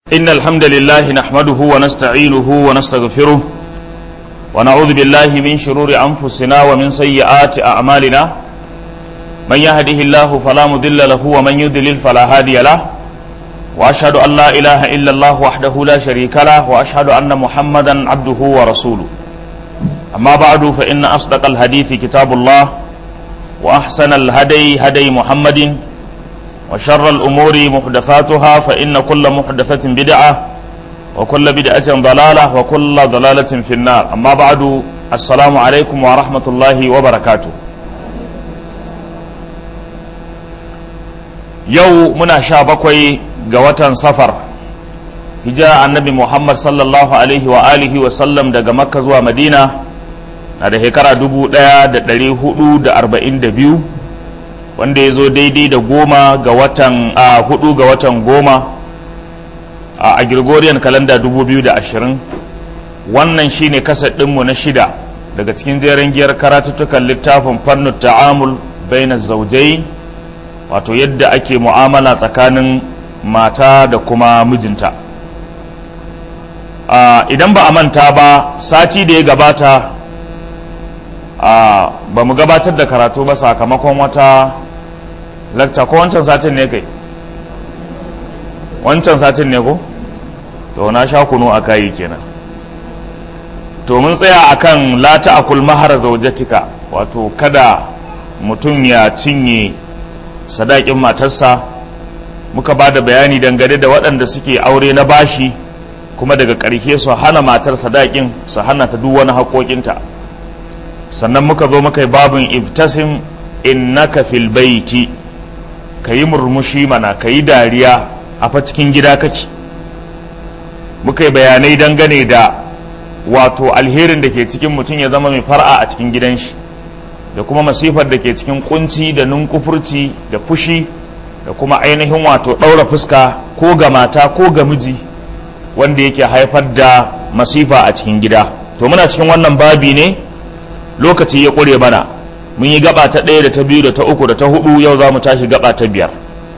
إن الحمد لله نحمده ونستعينه ونستغفره ونعوذ بالله من شرور أنفسنا ومن سيئات أعمالنا من يهده الله فلا مضل له ومن يضلل فلا هادي له وأشهد أن لا إله إلا الله وحده لا شريك له وأشهد أن محمدا عبده ورسوله أما بعد فإن أصدق الحديث كتاب الله وأحسن الهدي هدي محمد وشر الأمور محدثاتها فإن كل محدثة بدعة وكل بدعة ضلالة وكل ضلالة في النار أما بعد السلام عليكم ورحمة الله وبركاته yau muna sha bakwai ga watan safar hijira annabi muhammad sallallahu alaihi wa alihi wa sallam daga makka zuwa madina na da shekara dubu daya da dari hudu da arba'in da biyu wanda ya zo daidai da goma ga watan a hudu ga watan goma a gregorian kalanda dubu biyu da ashirin wannan shine kasar ɗinmu na shida daga cikin jeren giyar karatuttukan littafin fannin ta'amul baina zaujai wato yadda ake mu'amala tsakanin mata da kuma mijinta idan ba a manta ba sati da ya gabata ba mu gabatar da karatu ba sakamakon wata lakta ko wancan satin ne kai wancan satin ne ko to na sha kunu a kayi kenan to mun tsaya akan la ta'kul mahar zaujatika wato kada mutum ya cinye sadakin matarsa muka ba da bayani dangane da waɗanda suke aure na bashi kuma daga ƙarshe su hana matar sadakin su hana ta duk wani haƙoƙinta sannan muka zo muka yi babin ibtasim innaka fil baiti ka yi murmushi mana ka yi dariya a fa cikin gida kake muka yi bayanai dangane da wato alherin da ke cikin mutum ya zama mai far'a a cikin gidan shi da kuma masifar da ke cikin kunci da nunkufurci da fushi da kuma ainihin wato ɗaura fuska ko ga mata ko ga miji wanda yake haifar da masifa a cikin gida to muna cikin wannan babi ne lokaci ya ƙure mana mun yi gaba ta ɗaya da ta biyu da ta uku da ta hudu yau za mu tashi gaba ta biyar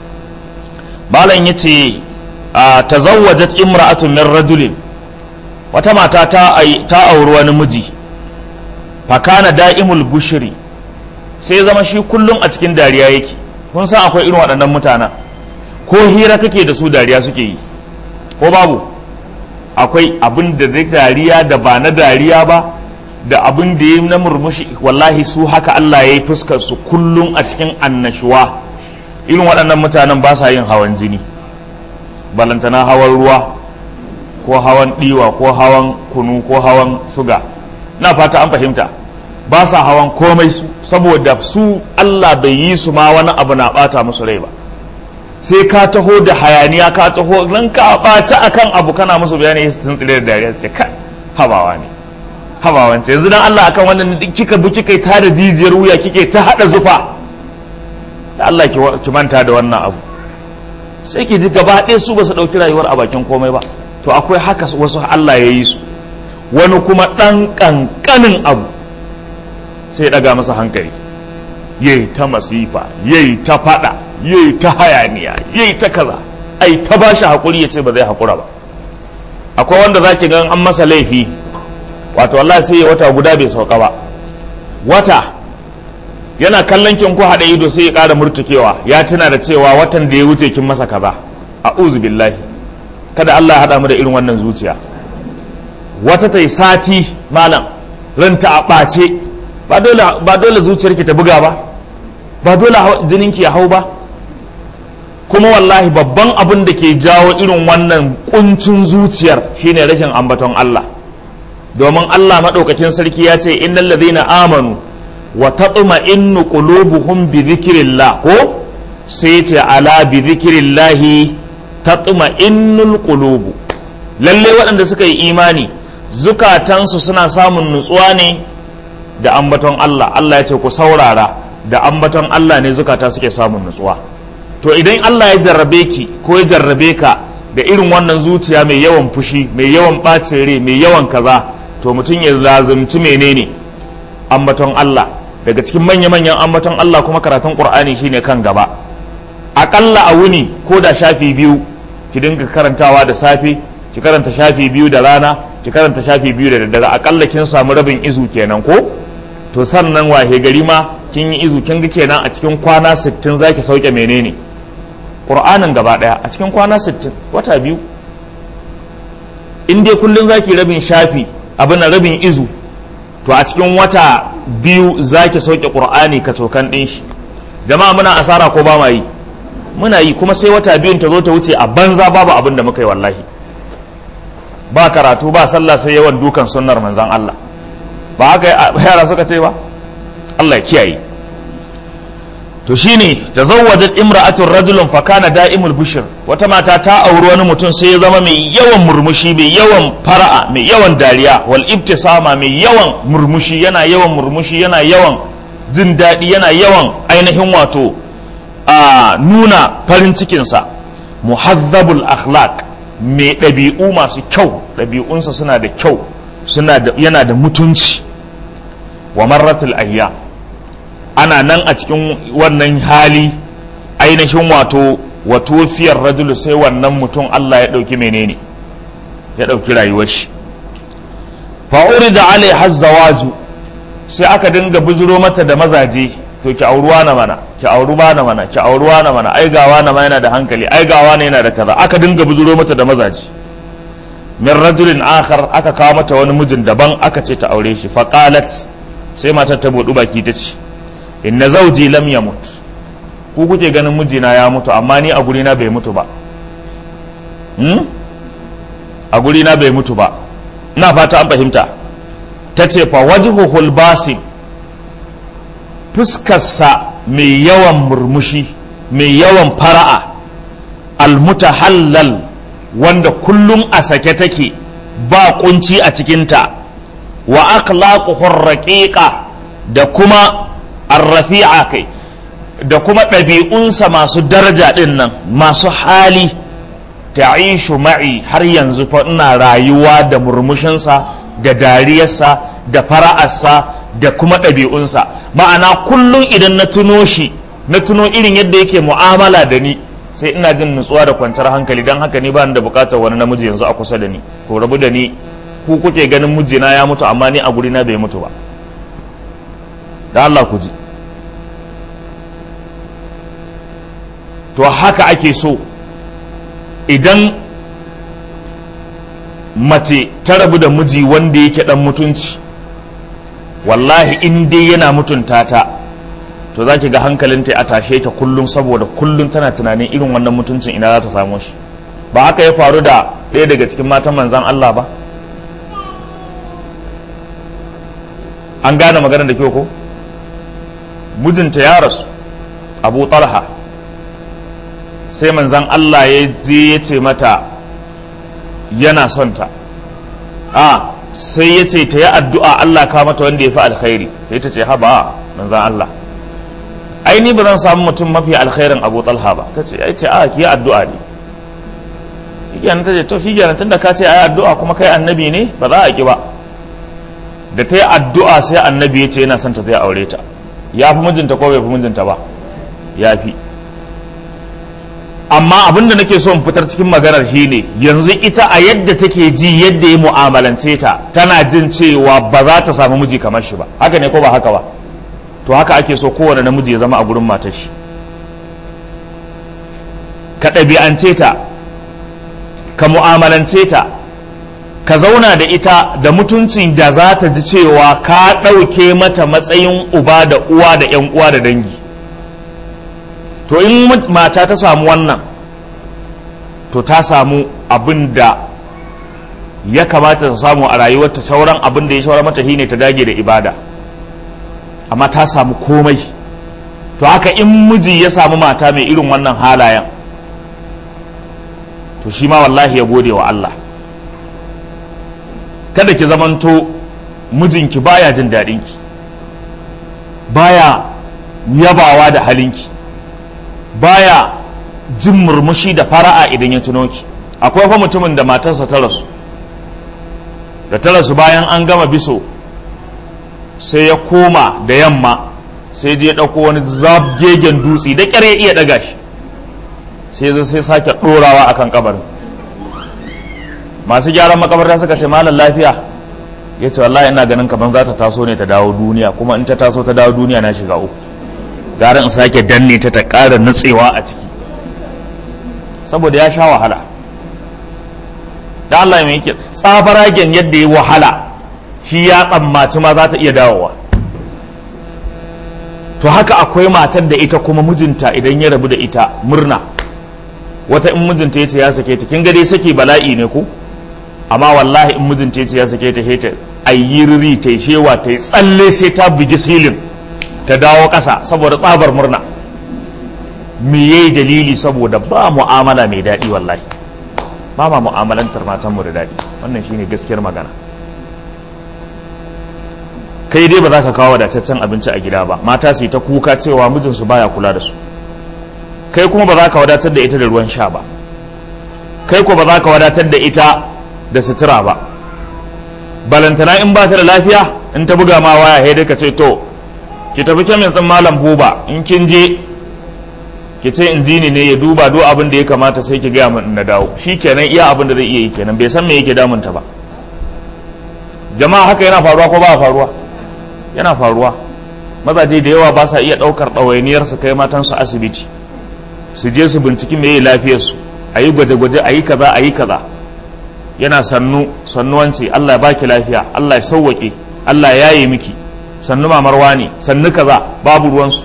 malam ya ce a tazawwajat imra'atun min rajulin wata mata ta auri wani miji fakana da'imul bushiri sai zama shi kullum a cikin dariya yake kun san akwai irin waɗannan mutanen ko hira kake da su dariya suke yi ko babu akwai abin da dariya da ba na dariya ba da abin da ya na murmushi wallahi su haka Allah ya yi fuskar su kullum a cikin annashuwa irin waɗannan mutanen ba sa yin hawan jini balantana hawan ruwa ko hawan ɗiwa ko hawan kunu ko hawan suga na fata an fahimta ba sa hawan komai su saboda su Allah bai yi su ma wani abu na bata musu rai ba sai ka taho da hayaniya ka taho nan ka ɓaci akan abu kana musu bayani sun tsire da dariya ce kai habawa ne habawan ce yanzu dan Allah akan wannan kika bi kika ta da jijiyar wuya kike ta hada zufa da Allah ki manta da wannan abu sai ki ji gaba ɗaya su ba su ɗauki rayuwar a bakin komai ba to akwai haka wasu Allah ya yi su wani kuma ɗan ƙanƙanin abu sai ɗaga masa hankali yayi ta masifa yayi ta faɗa yayi ta hayaniya yayi ta kaza ai ta ba shi haƙuri ya ce ba zai haƙura ba akwai wanda za ki gan an masa laifi wato wallahi sai ya wata guda bai sauka ba wata yana kallon kin ku haɗa ido sai ya ƙara murtukewa ya tuna da cewa watan da ya wuce kin masa kaza a'udhu billahi kada Allah ya haɗa mu da irin wannan zuciya wata ta yi sati malam ranta a ɓace ba dole zuciyarki ta buga ba ba dole jininki ya hau ba kuma wallahi babban abin da ke jawo irin wannan kuncin zuciyar shine rashin ambaton Allah domin Allah maɗaukakin sarki ya ce innal ladhina amanu wa tatma'innu qulubuhum bi dhikrillah ko sai ce ala bi dhikrillah tatma'innul qulubu lalle waɗanda suka yi imani zukatansu suna samun nutsuwa ne da ambaton Allah Allah ya ce ku saurara da ambaton Allah ne zukata suke samun nutsuwa to idan Allah ya jarrabe ki ko ya jarrabe ka da irin wannan zuciya mai yawan fushi mai yawan ɓacin rai mai yawan kaza to mutum ya lazumci menene ambaton Allah daga cikin manya-manyan ambaton Allah kuma karatun Qur'ani shine kan gaba aƙalla a wuni ko da shafi biyu ki dinga karantawa da safe ki karanta shafi biyu da rana ki karanta shafi biyu da daddare akalla kin samu rabin izu kenan ko to sannan wahe gari ma kin yi izu kin ga kenan a cikin kwana 60 zaki sauke menene qur'anin gaba daya a cikin kwana 60 wata biyu in dai kullun zaki rabin shafi abin rabin izu to a cikin wata biyu zaki sauke qur'ani ka tokan din shi jama'a muna asara ko ba ma yi muna yi kuma sai wata biyun ta zo ta wuce a banza babu abin da muka yi wallahi ba karatu ba sallah sai yawan dukan sunnar manzan Allah ba haka yara suka ce ba Allah ya kiyaye to shine tazawwajat imra'atun rajulun fa kana da'imul bushr wata mata ta auri wani mutum sai ya zama mai yawan murmushi mai yawan fara'a mai yawan dariya wal ibtisama mai yawan murmushi yana yawan murmushi yana yawan jin daɗi yana yawan ainihin wato a nuna farin cikinsa muhazzabul akhlaq mai ɗabi'u masu kyau ɗabi'unsa suna da kyau suna da yana da mutunci wa marratul ayya ana nan a cikin wannan hali ainihin wato wato fiyar rajulu sai wannan mutum Allah ya ɗauki menene ya ɗauki rayuwar shi fa'uri da alai hazzawaju sai aka dinga bujiro mata da mazaje to ki auruwa na mana ki auruwa na mana ki auruwa na mana ai gawa na ma yana da hankali ai gawa ne yana da kaza aka dinga bujiro mata da mazaje min rajulin akhar aka kawo mata wani mijin daban aka ce ta aure shi fa qalat sai matar ta budu baki ta ce inna zawji lam yamut ku kuke ganin mijina ya mutu amma ni a guri na bai mutu ba hmm? a guri na bai mutu ba ina fata an fahimta ta ce fa wajhuhul basim fuskarsa mai yawan murmushi mai yawan fara'a almutahallal wanda kullum a sake take ba kunci a cikinta wa akhlaquhur raqiqa da kuma arrafi'a kai da kuma ɗabi'unsa masu daraja ɗin nan masu hali ta'ishu ma'i har yanzu fa ina rayuwa da murmushinsa da dariyarsa da fara'arsa da kuma ɗabi'unsa ma'ana kullum idan na tuno shi na tuno irin yadda yake mu'amala da ni sai ina jin nutsuwa da kwanciyar hankali don haka ni ba da bukatar wani namiji yanzu a kusa da ni ko rabu da ni ku kuke ganin mijina ya mutu amma ni a guri na bai mutu ba da Allah ku ji to haka ake so idan mace ta rabu da miji wanda yake dan mutunci wallahi in dai yana mutunta ta to za ki ga hankalinta a tashe ta kullum saboda kullum tana tunanin irin wannan mutuncin ina za ta samu shi ba haka ya faru da ɗaya daga cikin matan manzan Allah ba an gane maganar da kyau ko mijinta ya rasu abu talha sai manzan Allah ya je ya ce mata yana son ta a sai ya ce ta yi addu'a Allah ka mata wanda ya fi alkhairi sai ta ce haba manzan Allah ai ni ba zan samu mutum mafi alkhairin abu talha ba ta ce ai ce a ki yi addu'a ne shi ta ce to shi kenan tunda ka ce ai addu'a kuma kai annabi ne ba za a ki ba da ta yi addu'a sai annabi ya ce yana son ta zai aure ta ya fi mijinta ko bai fi mijinta ba ya fi amma abin da nake so in fitar cikin maganar shi ne yanzu ita a yadda take ji yadda ya mu'amalance ta tana jin cewa ba za ta samu miji kamar shi ba haka ne ko ba haka ba to haka ake so kowane namiji ya zama a gurin matar shi ka ɗabi'ance ta ka mu'amalance ta ka zauna da ita da mutuncin da za ta ji cewa ka ɗauke mata matsayin uba da uwa da 'yan uwa da dangi to in mata ta samu wannan to ta samu abin da ya kamata ta samu a rayuwarta sauran abin da ya shawara mata shine ta dage da ibada amma ta samu komai to haka in miji ya samu mata mai irin wannan halayen to shi ma wallahi ya gode wa Allah kada ki zamanto mijinki baya jin daɗinki baya yabawa da halinki baya jin murmushi da fara'a idan ya tuno ki akwai fa mutumin da matarsa ta rasu da ta rasu bayan an gama biso sai ya koma da yamma sai je ya ɗauko wani zabgegen dutse da ƙyar ya iya ɗaga shi sai zo sai sake ɗorawa akan kabarin masu gyaran makabarta suka ce malam lafiya ya ce wallahi ina ganin kamar za ta taso ne ta dawo duniya kuma in ta taso ta dawo duniya na shiga uku gara in sake danne ta ta ƙara nutsewa a ciki saboda ya sha wahala da Allah mai yake tsabaragen yadda ya wahala shi ya tsammaci ma za ta iya dawowa to haka akwai matar da ita kuma mijinta idan ya rabu da ita murna wata in mijinta ya ce ya sake ta kin ga dai saki bala'i ne ku amma wallahi in mijinta ya ce ya sake ta heta ayyirri ta shewa ta yi tsalle sai ta bugi silin ta dawo ƙasa saboda tsabar murna me yayi dalili saboda ba mu'amala mai daɗi wallahi ba ma mu'amalantar matanmu da daɗi wannan shine gaskiyar magana kai dai ba za ka kawo wadataccen abinci a gida ba mata su yi ta kuka cewa mijinsu baya kula da su kai kuma ba za ka wadatar da ita da ruwan sha ba kai ko ba za ka wadatar da ita da sutura ba balantana in ba ta da lafiya in ta buga ma waya sai ka ce to ki tafi kemis din malam buba in kin je ki ce injini ne ya duba duk abin da ya kamata sai ki gaya min na dawo shi kenan iya abin da zai iya yi kenan bai san me yake damunta ba jama'a haka yana faruwa ko ba faruwa yana faruwa mazaje da yawa ba sa iya ɗaukar ɗawainiyar su kai matansu asibiti su je su binciki me yi lafiyarsu a yi gwaje-gwaje a yi kaza a yi kaza yana sannu sannuwanci Allah ya baki lafiya Allah ya sauwaƙe Allah ya yi miki sannu mamar wani sannu kaza babu ruwansu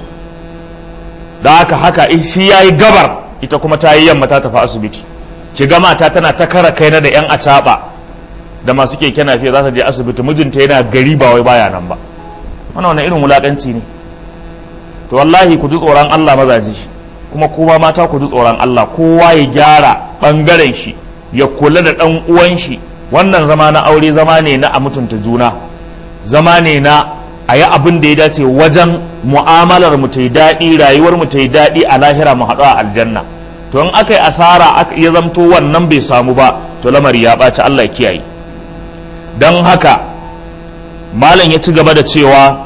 da haka haka shi ya yi gabar ita kuma ta yi yamma ta tafi asibiti ki ga mata tana ta kara kaina da yan acaɓa da masu keke nafiya za ta je asibiti mijinta yana gari ba wai baya nan ba wannan wani irin wulaƙanci ne to wallahi ku ji tsoron Allah mazaji kuma kowa mata ku ji tsoron Allah kowa ya gyara ɓangaren shi ya kula da ɗan uwan shi wannan zama na aure zama ne na a mutunta juna zama ne na a yi abin da ya dace wajen mu'amalar mu ta yi daɗi rayuwar mu ta yi daɗi a lahira mu haɗu a aljanna to in aka yi asara ya zamto wannan bai samu ba to lamari ya ɓaci Allah ya kiyaye don haka malam ya ci gaba da cewa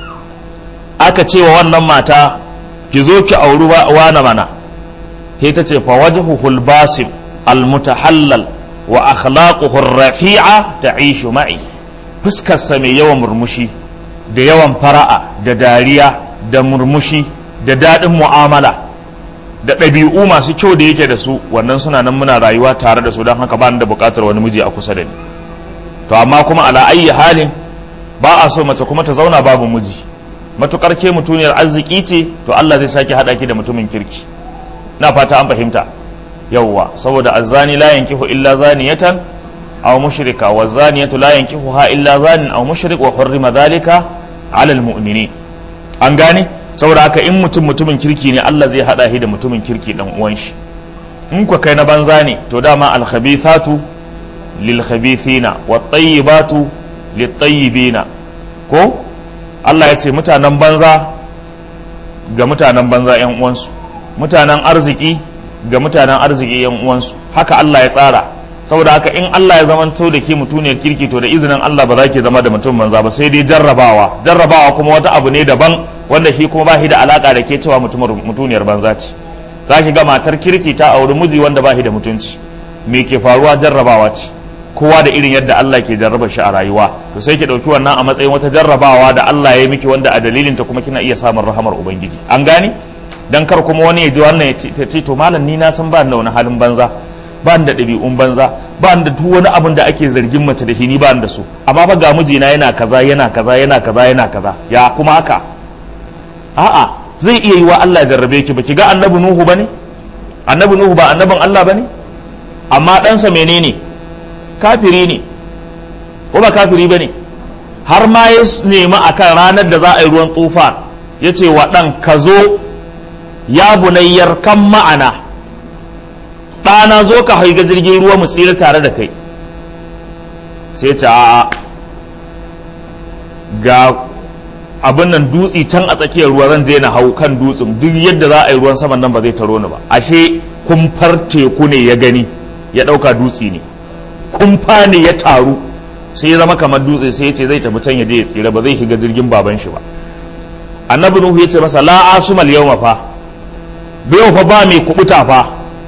aka cewa wannan mata ki zo ki auri wana mana sai ta ce fa wajhuhul basim almutahallal wa akhlaquhu rafi'a ta'ishu ma'i fuskarsa mai yawan murmushi da yawan fara'a da dariya da murmushi da daɗin mu'amala da ɗabi'u masu kyau da yake da su wannan suna nan muna rayuwa tare da su don haka ba da buƙatar wani miji a kusa da ni to amma kuma ala ayyi halin ba a so mace kuma ta zauna babu miji matukar ke mutuniyar arziki ce to Allah zai sake haɗa ki da mutumin kirki na fata an fahimta yawwa saboda azzani la yankihu illa zaniyatan aw mushrika wa zaniyatu la yankihuha illa zanin aw mushrik wa hurrima dhalika ala almu'minin an gane saboda haka in mutum mutumin kirki ne Allah zai hada shi da mutumin kirki dan uwan shi in ku kai na banza ne to dama al khabithatu lil khabithina wat tayyibatu lit tayyibina ko Allah ya ce mutanen banza ga mutanen banza yan uwansu mutanen arziki ga mutanen arziki yan uwansu haka Allah ya tsara saboda haka in Allah ya zamanto da ke mutuniyar kirki to da izinin Allah ba za ki zama da mutum banza ba sai dai jarrabawa jarrabawa kuma wata abu ne daban wanda shi kuma ba shi da alaka da ke cewa mutuniyar banza ce za ki ga matar kirki ta auri miji wanda ba shi da mutunci me ke faruwa jarrabawa ce kowa da irin yadda Allah ke jarraba shi a rayuwa to sai ki dauki wannan a matsayin wata jarrabawa da Allah ya yi miki wanda a dalilin ta kuma kina iya samun rahamar ubangiji an gane dan kar kuma wani ya ji wannan ya ce to malam ni na san ba da wani halin banza ba da ɗabi'un banza ba da duk wani abin da ake zargin mace da shi ni ba da su amma fa ga mijina yana kaza yana kaza yana kaza yana kaza ya kuma haka a'a zai iya yi wa Allah ya jarrabe ki ba ki ga annabi nuhu bane annabi nuhu ba annabin Allah bane amma ɗansa menene kafiri ne ko ba kafiri bane har ma ya nemi akan ranar da za a yi ruwan tufa ya ce wa ɗan ka zo ya bunayyar kan ma'ana ɗana zo ka haiga jirgin ruwa mu tsira tare da kai sai ce a ga abin nan dutsi can a tsakiyar ruwa zan je na hau kan dutsen duk yadda za a yi ruwan saman nan ba zai taro ni ba ashe kumfar teku ne ya gani ya ɗauka dutsi ne kumfa ne ya taru sai ya zama kamar dutse sai ya ce zai tafi can ya je ya tsira ba zai shiga jirgin baban shi ba annabi nuhu ya ce masa la asumal yawma fa bai fa ba mai kubuta fa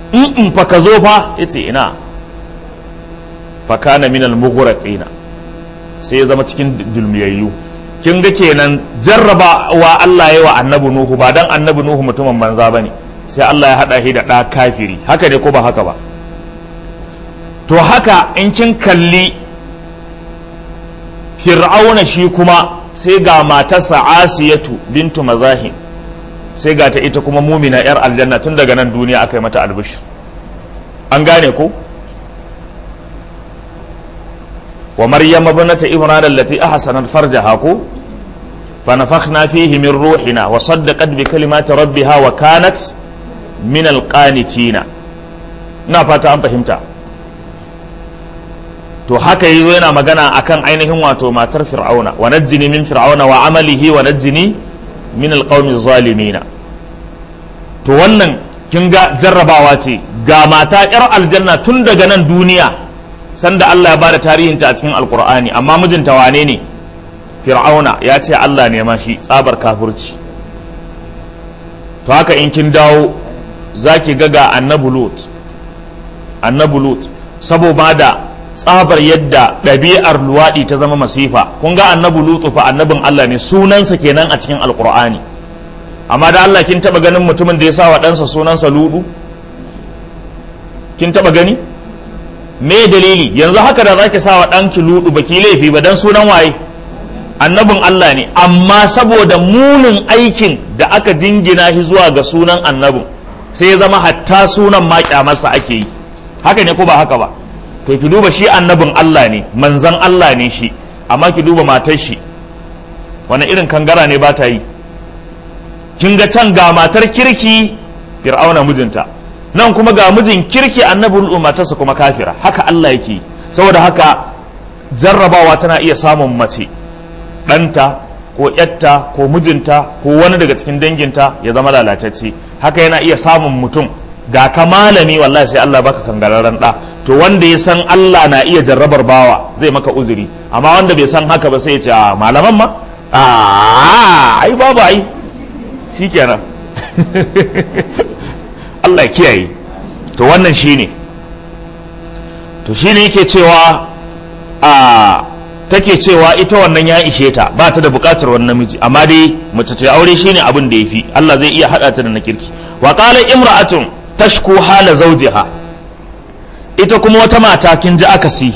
in in fa ka zo fa yace ina fa kana min al mughraqina sai ya zama cikin dulmiyayyu kin ga kenan jarrabawa Allah ya wa annabi nuhu ba dan annabi nuhu mutumin banza bane sai Allah ya hada shi da ɗa kafiri haka ne ko ba haka ba to haka in kin kalli fir'auna shi kuma sai ga matarsa asiyatu bintu mazahim sai ga ta ita kuma mumina yar aljanna tun daga nan duniya aka yi mata albishir an gane ko wa maryam ibnata imran allati ahsanat farjaha ko fa nafakhna fihi min ruhina wa saddaqat bi kalimati rabbiha wa kanat min alqanitina ina fata an fahimta to haka yi yana magana akan ainihin wato matar fir'auna wa najjini min fir'auna wa amalihi wa najjini min alqawmi zalimina to wannan kin ga jarrabawa ce ga mata yar aljanna tun daga nan duniya sanda Allah ya bada tarihinta a cikin alqur'ani amma mijinta wane ne fir'auna ya ce Allah ne ma shi tsabar kafirci to haka in kin dawo zaki ga ga annabi lut annabi lut saboda da tsabar yadda ɗabi'ar luwaɗi ta zama masifa kun ga annabi lutu fa annabin Allah ne sunansa kenan a cikin alkur'ani amma da Allah kin taba ganin mutumin da ya sa wa ɗansa sunansa ludu kin taba gani me dalili yanzu haka da zaki sa wa ɗanki ludu baki laifi ba dan sunan waye annabin Allah ne amma saboda munin aikin da aka jingina shi zuwa ga sunan annabin sai ya zama hatta sunan ma kyamarsa ake yi haka ne ko ba haka ba to ki duba shi annabin Allah ne manzan Allah ne shi amma ki duba matar shi wani irin kangara ne ba ta yi kin ga can ga matar kirki fir'auna mijinta nan kuma ga mijin kirki annabin matarsa kuma kafira haka Allah yake saboda haka jarrabawa tana iya samun mace ɗanta ko yatta ko mijinta ko wani daga cikin danginta ya zama lalatacce haka yana iya samun mutum ga ka malami wallahi sai Allah baka kangararren ɗa to wanda ya san Allah na iya jarrabar bawa zai maka uzuri amma wanda bai san haka ba sai ya ce a malaman ma a ai babu ai shikenan Allah kiyaye to wannan shine to shine yake cewa a take cewa ita wannan ya ishe ta ba ta da bukatar wannan namiji amma dai mace ta aure shine abin da yafi Allah zai iya hada ta da na kirki wa qala imra'atun tashku hala zawjiha ita kuma wata mata kin ji akasi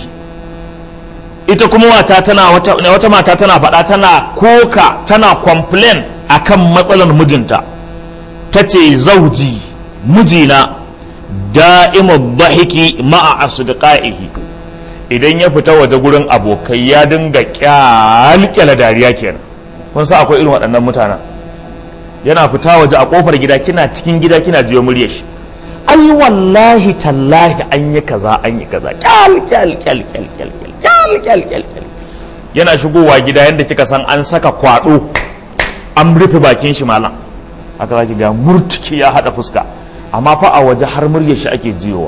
ita kuma wata tana wata, wata mata tana faɗa tana koka tana complain akan matsalar mijinta ta ce zauji mijina da'imu dhahiki ma'a asdiqaihi idan ya fita waje gurin abokai ya dinga kyalkyala dariya kenan kun sa akwai irin waɗannan mutanen yana fita waje a kofar gida kina cikin gida kina jiyo muryar shi ai wallahi tallahi an yi kaza an yi kaza kyal kyal kyal kyal kyal kyal kyal kyal kyal yana shigowa gida yadda kika san an saka kwado an rufe bakin shi malam haka zaki ga murtuki ya hada fuska amma fa a waje har muryar shi ake jiyowa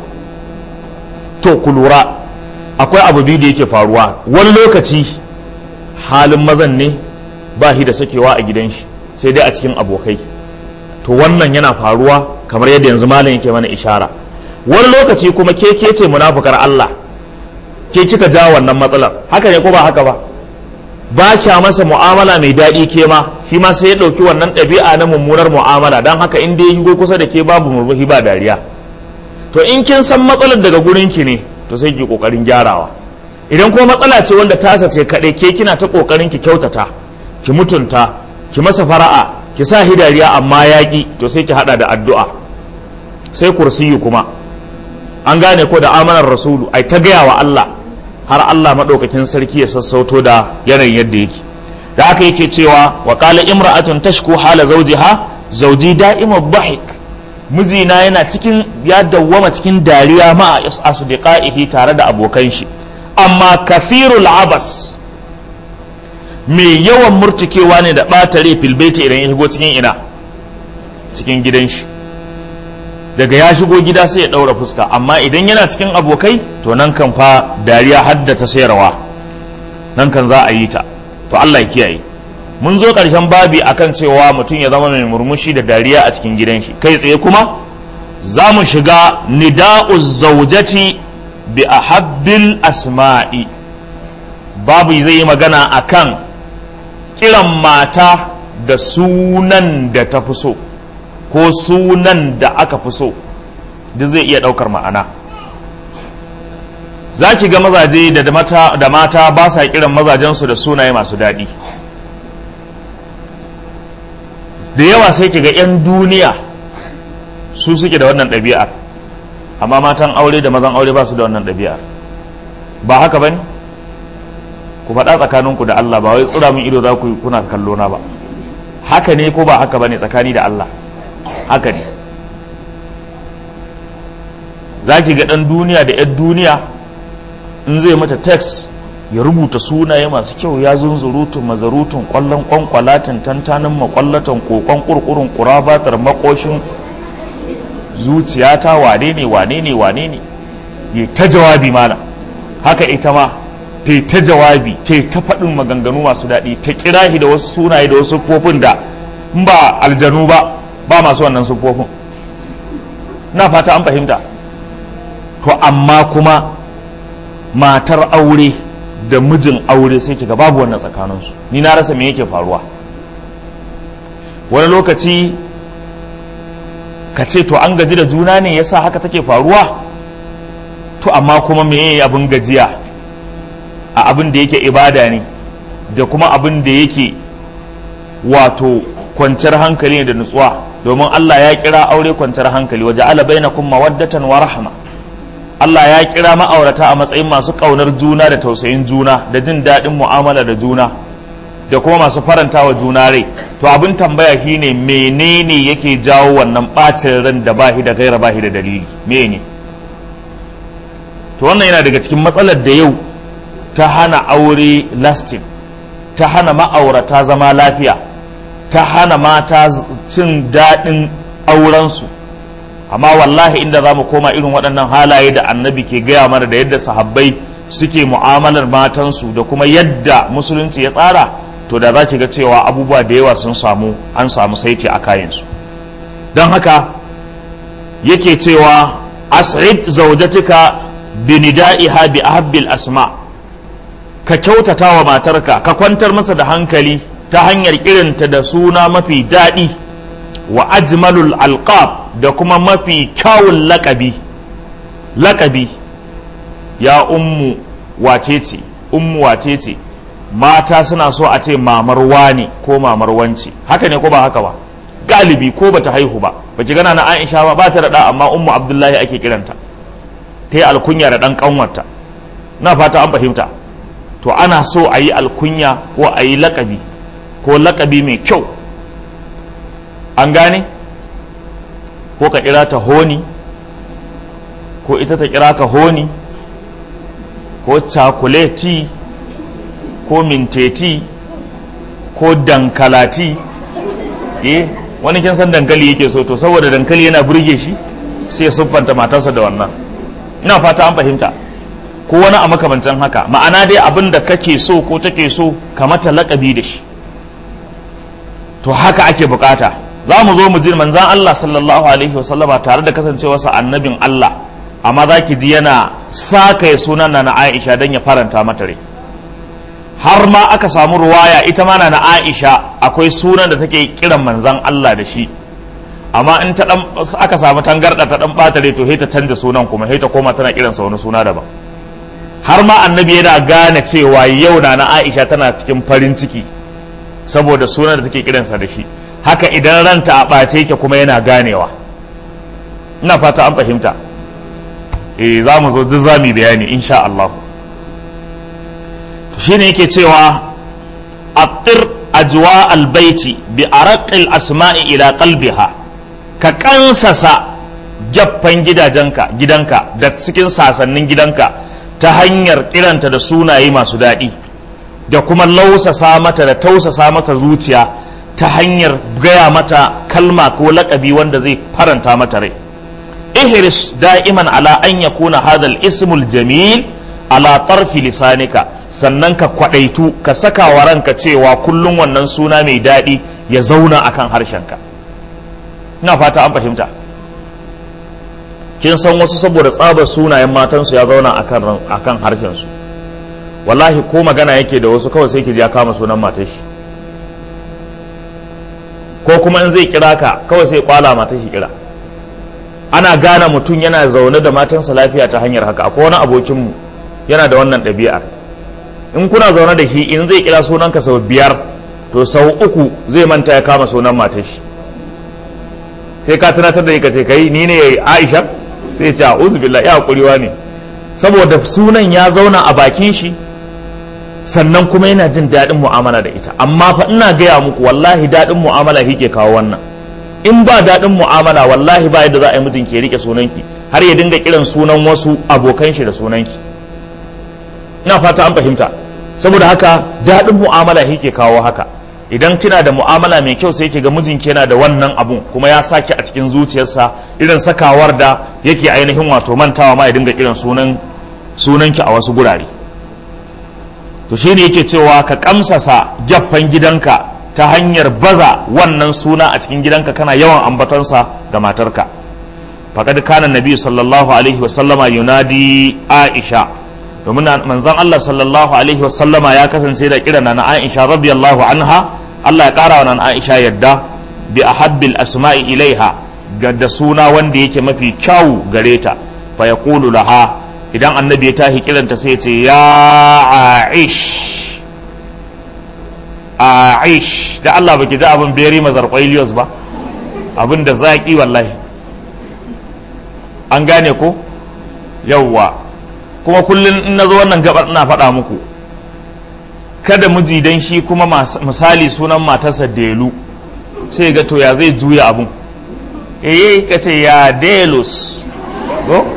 to ku lura akwai abu biyu da yake faruwa wani lokaci halin mazan ne ba shi da sakewa a gidan shi sai dai a cikin abokai to wannan yana faruwa kamar yadda yanzu malam yake mana ishara wani lokaci kuma ke ke ce munafukar Allah ke kika ja wannan matsalar haka ne ko ba haka ba ba kya masa mu'amala mai daɗi ke ma shi ma sai ya ɗauki wannan ɗabi'a na mummunar mu'amala don haka in dai shigo kusa da ke babu murmushi ba dariya to in kin san matsalar daga gurin ki ne to sai ki kokarin gyarawa idan kuma matsala ce wanda tasa ce kaɗai ke kina ta kokarin ki kyautata ki mutunta ki masa fara'a ki sa hidariya amma yaƙi to sai ki hada da addu'a sai kursiyu kuma an gane ko da amanar rasulu ai ta gaya wa Allah har Allah maɗaukakin sarki ya sassauto da yanayin yadda yake da haka yake cewa wa qala imra'atun tashku hala zawjiha zawji da'imu dhahik mijina yana cikin ya dawwama cikin dariya ma asdiqaihi tare da abokan shi amma kafirul abas mai yawan murtikewa ne da ɓata rai filbeti idan ya shigo cikin ina cikin gidan shi daga ya shigo gida sai ya ɗaura fuska amma idan yana cikin abokai to nan kan fa dariya haddata sayarwa nan kan za a yi ta to Allah ya kiyaye mun zo ƙarshen babi akan cewa mutum ya zama mai murmushi da dariya a cikin gidan shi kai tsaye kuma za mu shiga nida'u zaujati bi ahabbil asma'i babu zai yi magana akan kiran mata da sunan da ta fi so ko sunan da aka fi so duk zai iya ɗaukar ma'ana za ki ga mazaje da mata, da mata ba sa kiran mazajensu da sunaye masu daɗi da yawa sai ki ga 'yan duniya su suke da wannan ɗabi'ar amma matan aure da mazan aure ba su da wannan ɗabi'ar ba haka ba ne ku faɗa tsakaninku da Allah ba wai tsira min ido za ku yi kuna kallo na ba haka ne ko ba haka ba ne tsakani da Allah haka ne za ki ga ɗan duniya da 'yan duniya in zai mata text ya rubuta sunaye masu kyau ya zunzurutun mazarutun kwallon kwankwalatin tantanin makwallatan kokon kurkurun kurabatar makoshin zuciyata wane ne wane ne wane ne ya ta jawabi mana haka ita ma ta yi ta jawabi ta yi ta faɗin maganganu masu daɗi ta kira shi da wasu sunaye da wasu siffofin da in ba aljanu ba ba masu wannan siffofin na fata an fahimta to amma kuma matar aure da mijin aure sai kiga babu wannan tsakaninsu ni na rasa me yake faruwa wani lokaci ka ce to an gaji da juna ne yasa haka take faruwa to amma kuma me abin gajiya a abin da yake ibada ne da kuma abin da yake wato kwanciyar hankali ne da nutsuwa domin Allah ya kira aure kwanciyar hankali waje ala bainakum mawaddatan wa rahma Allah ya kira ma'aurata a matsayin masu ƙaunar juna da tausayin juna da jin daɗin mu'amala da juna da kuma masu faranta wa juna rai to abin tambaya shine menene yake jawo wannan ɓacin ran da bahi da gaira bahi da dalili mene to wannan yana daga cikin matsalar da yau ta hana aure lasting ta hana ma'aurata zama lafiya ta hana mata cin daɗin aurensu amma wallahi inda za mu koma irin waɗannan halaye da annabi ke gaya mana da yadda sahabbai suke mu'amalar matansu da kuma yadda musulunci ya tsara to da za ki ga cewa abubuwa da yawa sun samu an samu saiti a kayansu don haka yake cewa as'id zaujatika bi nida'iha bi ahabbil asma ka kyautata wa matarka ka kwantar masa da hankali ta hanyar kirinta da suna mafi daɗi wa ajmalul alqab da kuma mafi kyawun lakabi lakabi ya ummu wace ce ummu wace ce mata suna so a ce mamar wani ko mamar wance haka ne ko ba haka ba galibi ko bata haihu ba baki gana na Aisha ba ba ta da amma ummu Abdullahi ake kiranta ta yi alkunya da dan kanwarta na fata an fahimta to ana so a yi alkunya ko a yi lakabi ko lakabi mai kyau an gane ko ka kira ta honi ko ita ta kira ka honi ko cakuleti ko minteti ko dankalati eh wani kin san dankali yake so to saboda dankali yana burge shi sai siffanta matarsa da wannan ina fata an fahimta ko wani a makamancin haka ma'ana dai abin da kake so ko take so ka mata lakabi da shi to haka ake bukata za mu zo mu ji manzan Allah sallallahu alaihi wasallama tare da kasancewarsa annabin Allah amma za ki ji yana saka ya sunan na Aisha don ya faranta mata rai har ma aka samu ruwaya ita ma na Aisha akwai sunan da take kiran manzan Allah da shi amma in ta dan aka samu tangarda ta dan bata rai to sai ta canza sunan kuma sai ta koma tana kiransa wani suna daban har ma annabi yana gane cewa yau na na Aisha tana cikin farin ciki saboda sunan da take kiransa da shi haka idan ranta a ɓace yake kuma yana ganewa ina fata an fahimta eh za mu zo duk za mu bayani insha Allah shine yake cewa attir ajwa albaiti bi araqil asma'i ila qalbiha ka kansasa gaffan gidajenka gidanka da cikin sasannin gidanka ta hanyar kiranta da sunaye masu daɗi da kuma lausasa mata da tausasa mata zuciya ta hanyar gaya mata kalma ko lakabi wanda zai faranta mata rai ihris da'iman ala an yakuna hadal ismul jamil ala tarfi lisanika sannan ka kwadaitu ka saka wa ranka cewa kullum wannan suna mai daɗi ya zauna akan harshenka ina fata an fahimta kin san wasu saboda tsabar sunayen matansu ya zauna akan akan harshen su wallahi ko magana yake da wasu kawai sai ki ji ya kama sunan matar shi ko kuma in zai kira ka kawai sai kwala matar shi kira ana gane mutum yana zaune da matansa lafiya ta hanyar haka akwai wani abokinmu yana da wannan ɗabi'ar in kuna zaune da shi in zai kira sunanka sau biyar to sau uku zai manta ya kama sunan matar shi sai ka tunatar da ka ce kai ni ne aisha sai ce a'udhu billahi ya hakuriwa ne saboda sunan ya zauna a bakin shi sannan kuma yana jin daɗin mu'amala da ita amma fa ina gaya muku wallahi daɗin mu'amala ke kawo wannan in ba daɗin mu'amala wallahi ba yadda za a yi mijin ke rike sunanki har ya dinga kiran sunan wasu abokan shi da sunanki ina fata an fahimta saboda haka daɗin mu'amala ke kawo haka idan kina da mu'amala mai kyau sai ki ga mijinki yana da wannan abun kuma ya saki a cikin zuciyarsa irin sakawar da yake ainihin wato mantawa ma ya dinga kiran sunan sunanki a wasu gurare to shine yake cewa ka kamsasa gyaffan gidanka ta hanyar baza wannan suna a cikin gidanka kana yawan ambatonsa ga matarka faqad kana nabi sallallahu alaihi wa sallama yunadi aisha domin manzon Allah sallallahu alaihi wa sallama ya kasance da kira na Aisha radiyallahu anha Allah ya kara wa nan Aisha yadda bi ahabbil asma'i ilaiha ga da suna wanda yake mafi kyau gare ta fa yaqulu laha idan annabi ya tahi kiranta sai ya ce ya aish aish da Allah baki ji abin beri mazar kwailiyos ba abin da zaƙi wallahi an gane ko yawwa kuma kullum in na zo wannan gabar ina faɗa muku kada miji dan shi kuma misali sunan matarsa delu sai ga to ya zai juya abun eh ka ce ya delus ko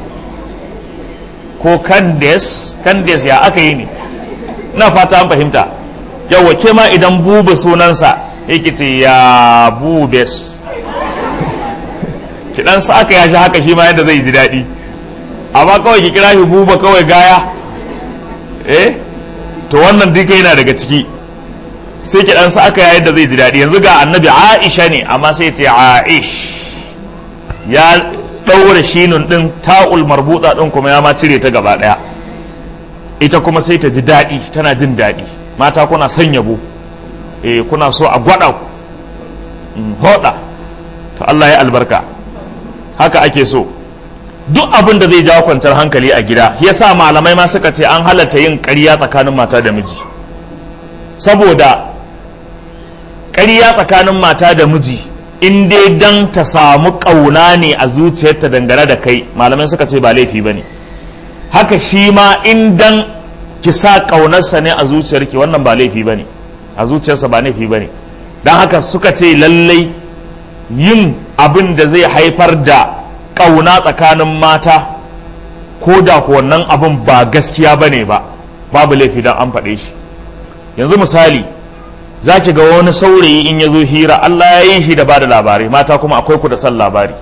ko kandes kandes ya aka yi ne na fata an fahimta yawa ke ma idan buba sunansa yake ce ya bubes kidan sa aka yashi haka shi ma yadda zai ji daɗi amma kawai ki kira shi buba kawai gaya eh to wannan duka yana daga ciki sai ki sa aka yayin da zai ji daɗi yanzu ga annabi aisha ne amma sai ce aish ya ɗaure shinun ɗin ta'ul marbuta ɗin kuma ya ma cire ta gaba ɗaya ita kuma sai ta ji daɗi tana jin daɗi mata kuna son yabo eh kuna so a gwada hoda to Allah ya albarka haka ake so duk abin da zai jawo kwanciyar hankali a gida yasa malamai ma suka ce an halatta yin ƙarya tsakanin mata da miji saboda ƙarya tsakanin mata da miji in dai dan ta samu ƙauna ne a zuciyarta dangane da kai malamai suka ce ba laifi ba ne haka shi ma in dan ki sa ƙaunarsa ne a zuciyarki wannan ba laifi ba ne a zuciyarsa ba laifi ba ne don haka suka ce lallai yin abin da zai haifar da ƙauna tsakanin mata ko da ku wannan abin ba gaskiya ba ne ba babu laifi don an faɗe shi yanzu misali za ki ga wani saurayi in ya zo hira Allah ya yi shi da ba da labarai mata kuma akwai ku da son labari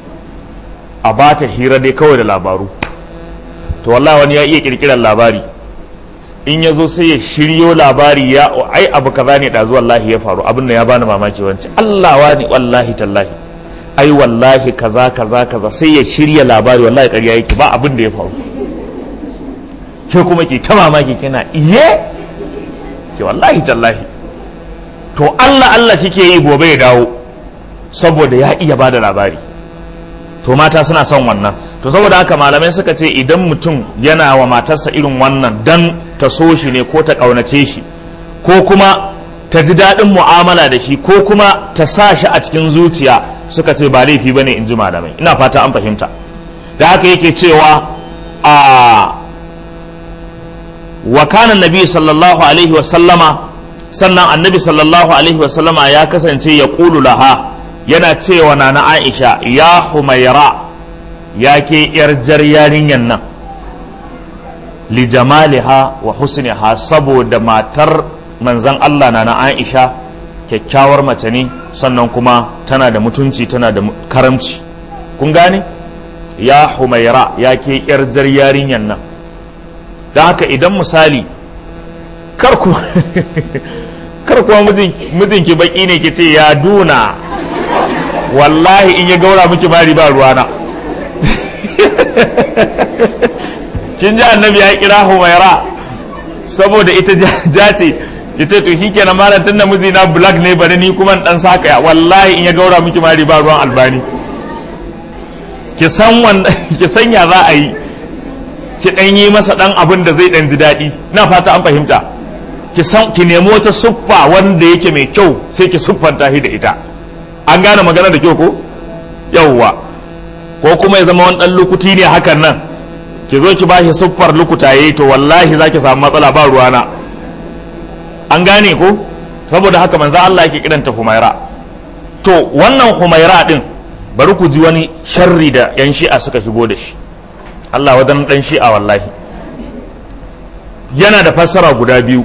a ba ta hira dai kawai da labaru to wallahi wani ya iya kirkirar labari in ya zo sai ya shiryo labari ya ai abu kaza ne da wallahi ya faru abin da ya bani mamaki wancan Allah wani wallahi tallahi ai wallahi kaza kaza kaza sai ya shirya labari wallahi ƙarya yake ba abin da ya faru ke kuma ke ta mamaki kina iye ce wallahi tallahi to Allah Allah kike yi gobe ya dawo saboda ya iya ba da labari to mata suna son wannan to saboda haka malamai suka ce idan mutum yana wa matarsa irin wannan dan ta so shi ne ko ta ƙaunace shi ko kuma ta ji daɗin mu'amala da shi ko kuma ta sa shi a cikin zuciya suka ce ba laifi bane in ji malamai ina fata an fahimta da haka yake cewa a wa kana nabi sallallahu alaihi wa sallama sannan annabi sallallahu alaihi wa sallama ya kasance ya ƙulu laha yana cewa na na aisha ya humaira ya ke yar jar yarinyan nan li jamaliha wa husniha saboda matar manzan Allah na na aisha kyakkyawar mace ne sannan kuma tana da mutunci tana da karamci kun gane ya humaira ya ke yar jar yarinyan nan don haka idan misali kar kuma mijinki baki ne ki ce ya duna wallahi in ya gaura miki bari ba ruwana kin ji annabi ya kira humaira saboda ita ja ce ita to shikenan malam tunda miji na black ne bari ni kuma dan saka wallahi in ya gaura miki mari ba ruwan albani ki san wanda ki san ya za a yi ki dan yi masa dan abin da zai dan ji daɗi na fata an fahimta ki san ki nemi wata siffa wanda yake mai kyau sai ki siffanta shi da ita an gane magana da kyau ko yawwa ko kuma ya zama wani dan lukuti ne hakan nan ki zo ki bashi siffar lukutaye to wallahi zaki samu matsala ba ruwana an gane ko saboda haka manzo Allah yake kiranta Humaira to wannan Humaira din bari ku ji wani sharri da yan shi'a suka shigo da shi Allah wadan dan shi'a wallahi yana da fassara guda biyu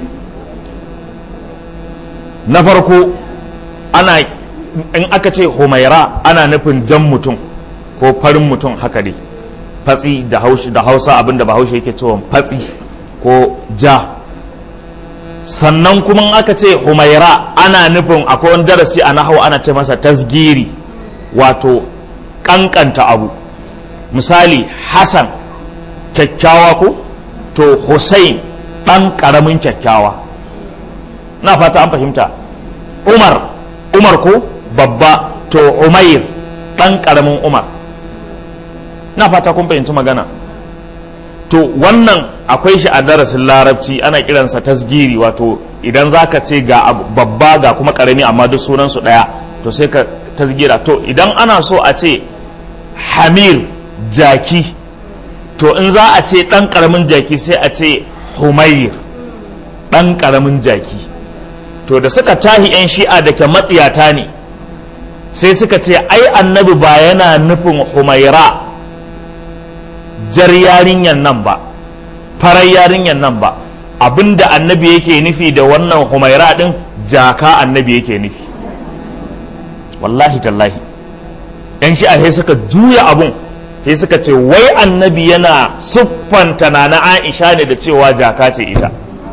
na farko ana in aka ce Humaira ana nufin jan mutum ko farin mutum haka dai fatsi da hausa abinda bahaushe yake cewa fatsi ko ja sannan kuma aka ce humaira ana nufin akwai wani darasi a nahau ana ce masa tasgiri wato kankanta abu misali hassan kyakkyawa ko to hussein ɗan ƙaramin kyakkyawa na fata an fahimta umar umar ko babba to umair ɗan ƙaramin umar na fata kun fahimci magana to wannan akwai shi a darasin larabci ana kiransa tasgiri wato idan za ka ce ga babba ga kuma karami amma duk sunansu ɗaya to sai ka tasgira to idan ana so a ce hamir jaki to in za a ce ɗan ƙaramin jaki sai a ce humayir ɗan ƙaramin jaki to da suka tahi 'yan shi'a da ke matsiyata ne sai suka ce ai annabi ba yana nufin humaira jar yarinyan nan ba farar yarinyan nan ba abinda annabi yake nufi da wannan humaira din jaka annabi yake nufi wallahi tallahi yan shi'a sai suka juya abun sai suka ce wai annabi yana siffanta na na aisha ne da cewa jaka ce ita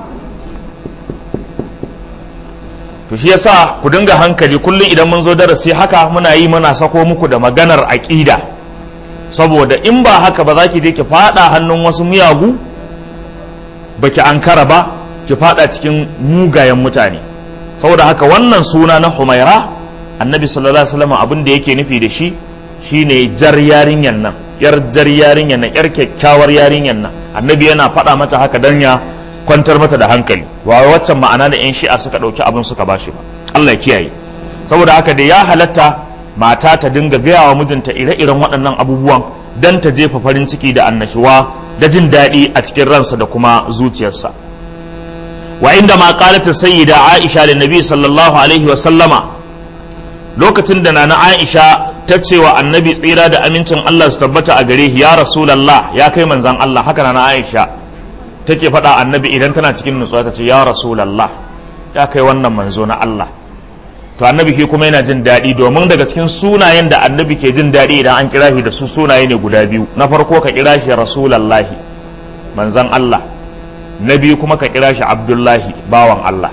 to shi yasa ku dinga hankali kullum idan mun zo darasi haka muna yi muna sako muku da maganar aƙida saboda in ba haka ba za ki je ki fada hannun wasu miyagu ba ki ankara ba ki fada cikin mugayen mutane saboda haka wannan suna na humaira annabi sallallahu alaihi wasallam abin da yake nufi da shi shine jar yarinyan nan yar jar yarinyan nan yar kyakkyawar yarinyan nan annabi yana faɗa mata haka dan ya kwantar mata da hankali wa waccan ma'ana da yan shi'a suka ɗauki abin suka bashi ba Allah ya kiyaye saboda haka da ya halatta mata ta dinga gaya wa mijinta ire-iren waɗannan abubuwan don ta jefa farin ciki da annashuwa da jin daɗi a cikin ransa da kuma zuciyarsa wa inda ma qalatu sayyida aisha da nabi sallallahu alaihi wa sallama lokacin da nana aisha ta ce wa annabi tsira da amincin Allah su tabbata a gare ya rasulullah ya kai manzan Allah haka nana aisha take faɗa annabi idan tana cikin nutsuwa ta ce ya rasulullah ya kai wannan manzo na Allah to annabi ke kuma yana jin daɗi domin daga cikin sunayen da annabi ke jin daɗi idan an kira shi da su sunaye ne guda biyu na farko ka kira shi rasulallahi manzan Allah na biyu kuma ka kira shi abdullahi bawan Allah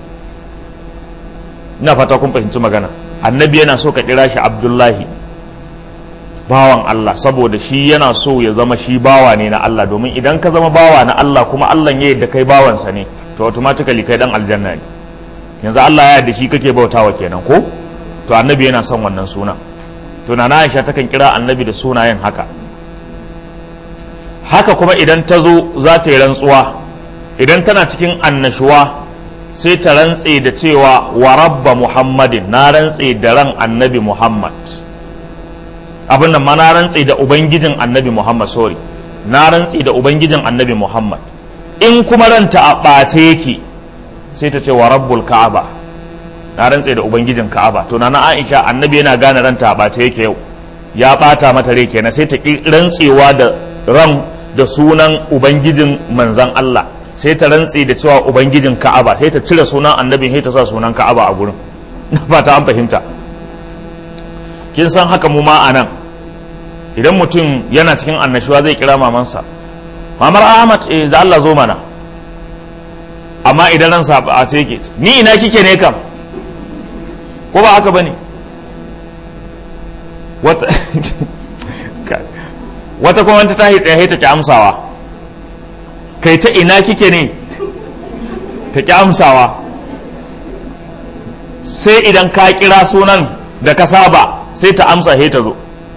ina fata kun fahimci magana annabi yana so ka kira shi abdullahi bawan Allah saboda shi yana so ya zama shi bawa ne na Allah domin idan ka zama bawa na Allah kuma Allah ya yadda kai bawansa ne to automatically kai dan aljanna ne yanzu Allah ya yarda shi kake bautawa kenan ko to annabi yana son wannan suna to na Aisha takan kira annabi da sunayen haka haka kuma idan ta zo za ta yi rantsuwa idan tana cikin annashuwa sai ta rantse da cewa wa rabba muhammadin na rantse da ran annabi muhammad abin nan ma na rantse da ubangijin annabi muhammad sorry na rantse da ubangijin annabi muhammad in kuma ranta a ɓace yake sai ta ce wa rabbul ka'aba na rantse da ubangijin ka'aba to na aisha annabi yana gane ranta a ɓace yake yau ya ɓata mata rai kenan sai ta rantsewa da ran da sunan ubangijin manzan Allah sai ta rantse da cewa ubangijin ka'aba sai ta cire sunan annabin sai ta sa sunan ka'aba a gurin na fata an fahimta kin san haka mu ma a nan idan mutum yana cikin annashuwa zai kira mamansa mamar ahmad eh da Allah zo mana amma idan ransa a ce yake ni ina kike ne kam ko ba haka bane wata wata kuma ta tahi tsaye ta ki amsawa kai ta ina kike ne ta ki amsawa sai idan ka kira sunan da ka saba sai ta amsa he ta zo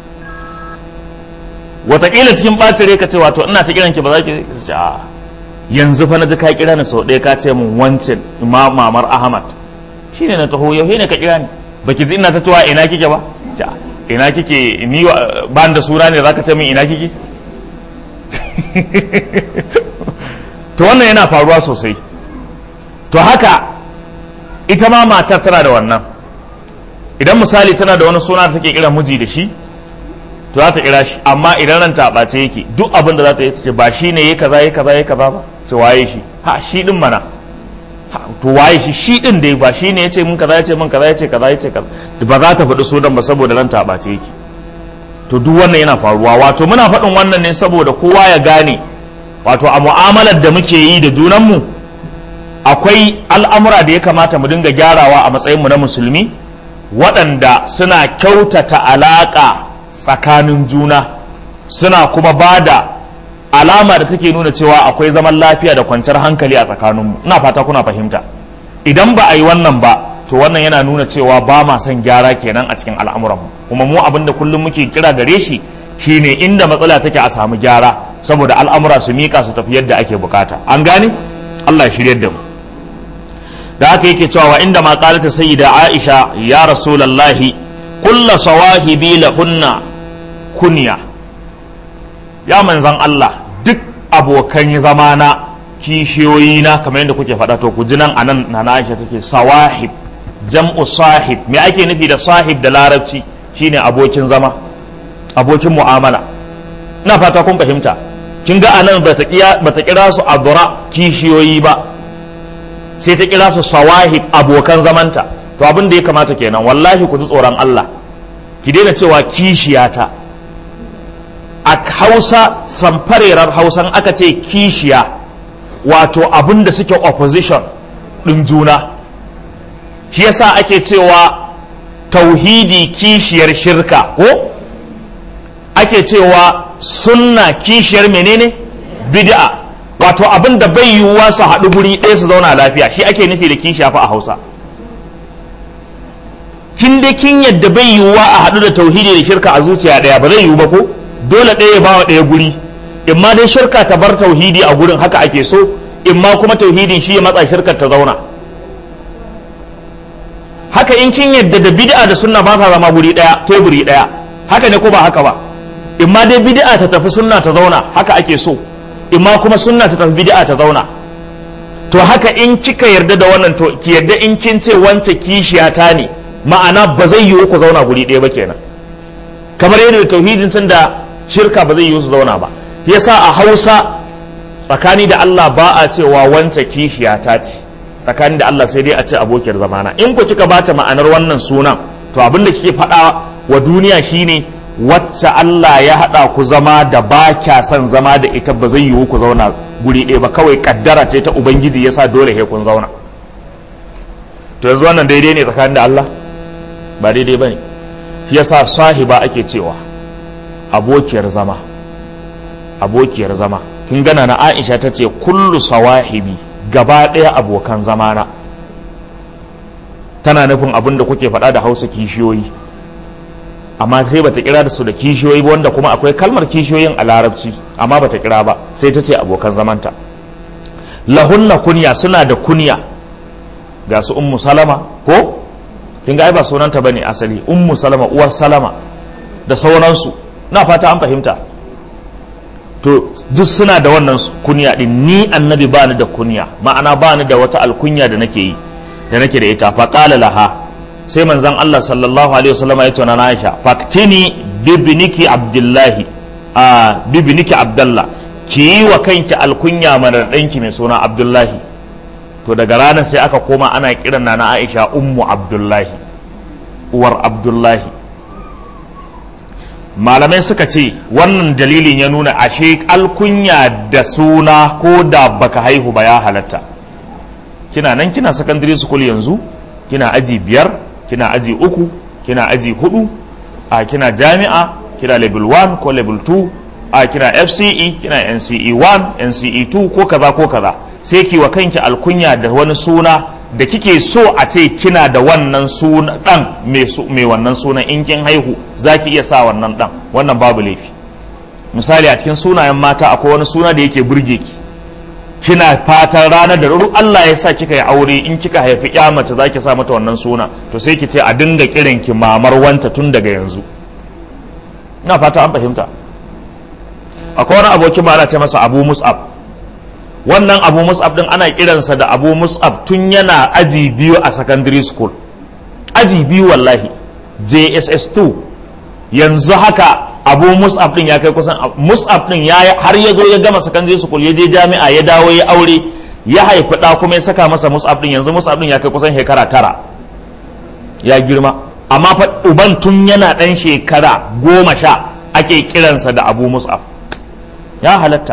wataƙila cikin ɓacin rai ka ce wato ina ta kiran ki ba za ki ce a yanzu fa na ji ka kira ni sau ɗaya ka ce mun wancan imam mamar ahmad shine na taho yau ne ka kira ni baki ji ina ta cewa ina kike ba ce ina kike ni ba da suna ne zaka ce min ina kike to wannan yana faruwa sosai to haka ita ma matar tana da wannan idan misali tana da wani suna da take kira miji da shi to za ta kira shi amma idan ran ta ɓace yake duk abin da za ta yi ta ce ba shi ne ya kaza ya kaza ya kaza ba ce waye shi ha shi din mana to waye shi shi din dai ba shi ne ya ce min kaza ya ce min kaza ya ce kaza ya ce kaza ba za ta faɗi sunan ba saboda ran ta ɓace yake to duk wannan yana faruwa wato muna faɗin wannan ne saboda kowa ya gane wato a mu'amalar da muke yi da junanmu akwai al'amura da ya kamata mu dinga gyarawa a matsayinmu na musulmi waɗanda suna kyautata alaƙa tsakanin juna suna kuma ba da alama da take nuna cewa akwai zaman lafiya da kwanciyar hankali a tsakaninmu ina fata kuna fahimta idan ba a yi wannan ba to wannan yana nuna cewa ba ma son gyara kenan a cikin al'amuranmu kuma mu abin da kullum muke kira gare shi shine inda matsala take a samu gyara saboda al'amura su mika su tafi yadda ake bukata an gane Allah ya shirye da mu da haka yake cewa wa inda ma qalata sayyida Aisha ya rasulullahi kullu sawahibi lahunna kunya ya manzan Allah duk abokan zamana kishiyoyi na kamar yadda kuke faɗa to ku ji nan anan na Aisha take sawahib jam'u sahib me ake nufi da sahib da larabci shine abokin zama abokin mu'amala ina fata kun fahimta kin ga anan bata bata kira su adura kishiyoyi ba sai ta kira su sawahib abokan zamanta to abin da ya kamata kenan wallahi ku ji tsoron Allah ki daina cewa kishiyata a hausa samfarerar hausan aka ce kishiya wato abin da suke opposition ɗin juna shi yasa ake cewa tauhidi kishiyar shirka ko ake cewa sunna kishiyar menene bid'a wato abin da bai yiwuwa su haɗu guri ɗaya su zauna lafiya shi ake nufi da kishiya fa a hausa kin da kin yadda bai yiwuwa a haɗu da tauhidi da shirka a zuciya ɗaya ba zai yiwu ba ko dole ɗaya ya bawa ɗaya guri in ma dai shirka ta bar tauhidi a gurin haka ake so in ma kuma tauhidin shi ya matsa shirkar ta zauna haka in kin yadda da bid'a da sunna ba sa zama guri ɗaya teburi ɗaya haka ne ko ba haka ba in ma dai bid'a ta tafi sunna ta zauna haka ake so in ma kuma sunna ta tafi bid'a ta zauna to haka in kika yarda da wannan to ki yarda in kin ce wance kishiyata ne ma'ana ba zai yiwu ku zauna guri ɗaya ba kenan kamar yadda tauhidin tun da shirka ba zai yiwu su zauna ba yasa a hausa tsakani da Allah ba a cewa wance kishiyata ce tsakani da Allah sai dai a ce abokiyar zamana in ku kika bata ma'anar wannan sunan to abin da kike faɗa wa duniya shine wacce Allah ya haɗa ku zama da ba kya son zama da ita ba zai yiwu ku zauna guri ɗaya ba kawai kaddara ce ta ubangiji yasa dole he kun zauna to yanzu wannan daidai ne tsakanin da Allah ba daidai ba ne shi yasa sahiba ake cewa abokiyar zama abokiyar zama kin gana na Aisha ta ce kullu sawahibi gaba ɗaya abokan zamana tana nufin abin da kuke faɗa da hausa kishiyoyi amma sai bata kira da su da kishiyoyi ba wanda kuma akwai kalmar kishiyoyin a larabci amma bata kira ba sai ta ce abokan zamanta lahunna kunya suna da kunya ga su ummu salama ko kin ga ai ba sunanta bane asali ummu salama uwar salama da sauransu na fata an fahimta to duk suna da wannan kunya din ni annabi ba ni da kunya ma'ana ba ni da wata alkunya da nake yi da nake da ita fa qala laha sai manzon Allah sallallahu alaihi wasallam ya tona Aisha faktini bibniki abdullahi a bibniki abdullah ki yi wa kanki alkunya mana danki mai suna abdullahi to daga ranar sai aka koma ana kiran na Aisha ummu abdullahi uwar abdullahi malamai suka ce wannan dalilin ya nuna ashe alkunya da suna ko da baka haihu ba ya halatta kina nan kina secondary school yanzu kina aji biyar kina aji uku kina aji hudu a kina jami'a kina level 1 ko level 2 a kina fce kina nce 1 nce 2 ko kaza ko kaza sai ki wa kanki alkunya da wani suna da kike so a ce kina da wannan suna dan mai wannan sunan in kin haihu zaki iya sa wannan dan wannan babu laifi misali a cikin sunayen mata akwai wani suna da yake burge ki kina fatan ranar da ruru Allah ya sa kika yi aure in kika haifi ya mace zaki sa mata wannan suna to sai ki ce a dinga kiran ki mamar wanta tun daga yanzu ina fata an fahimta akwai wani abokin ba ana ce masa Abu Mus'ab wannan Abu Mus'ab din ana kiransa da Abu Mus'ab tun yana aji biyu a secondary school aji biyu wallahi JSS 2 yanzu haka abu mus'ab din ya kai kusan mus'ab din ya har ya zo ya gama secondary school ya je jami'a ya dawo ya aure ya haifi da kuma ya saka masa mus'ab din yanzu mus'ab din ya kai kusan shekara tara ya girma amma fa uban tun yana dan shekara goma sha ake kiransa da abu mus'ab ya halatta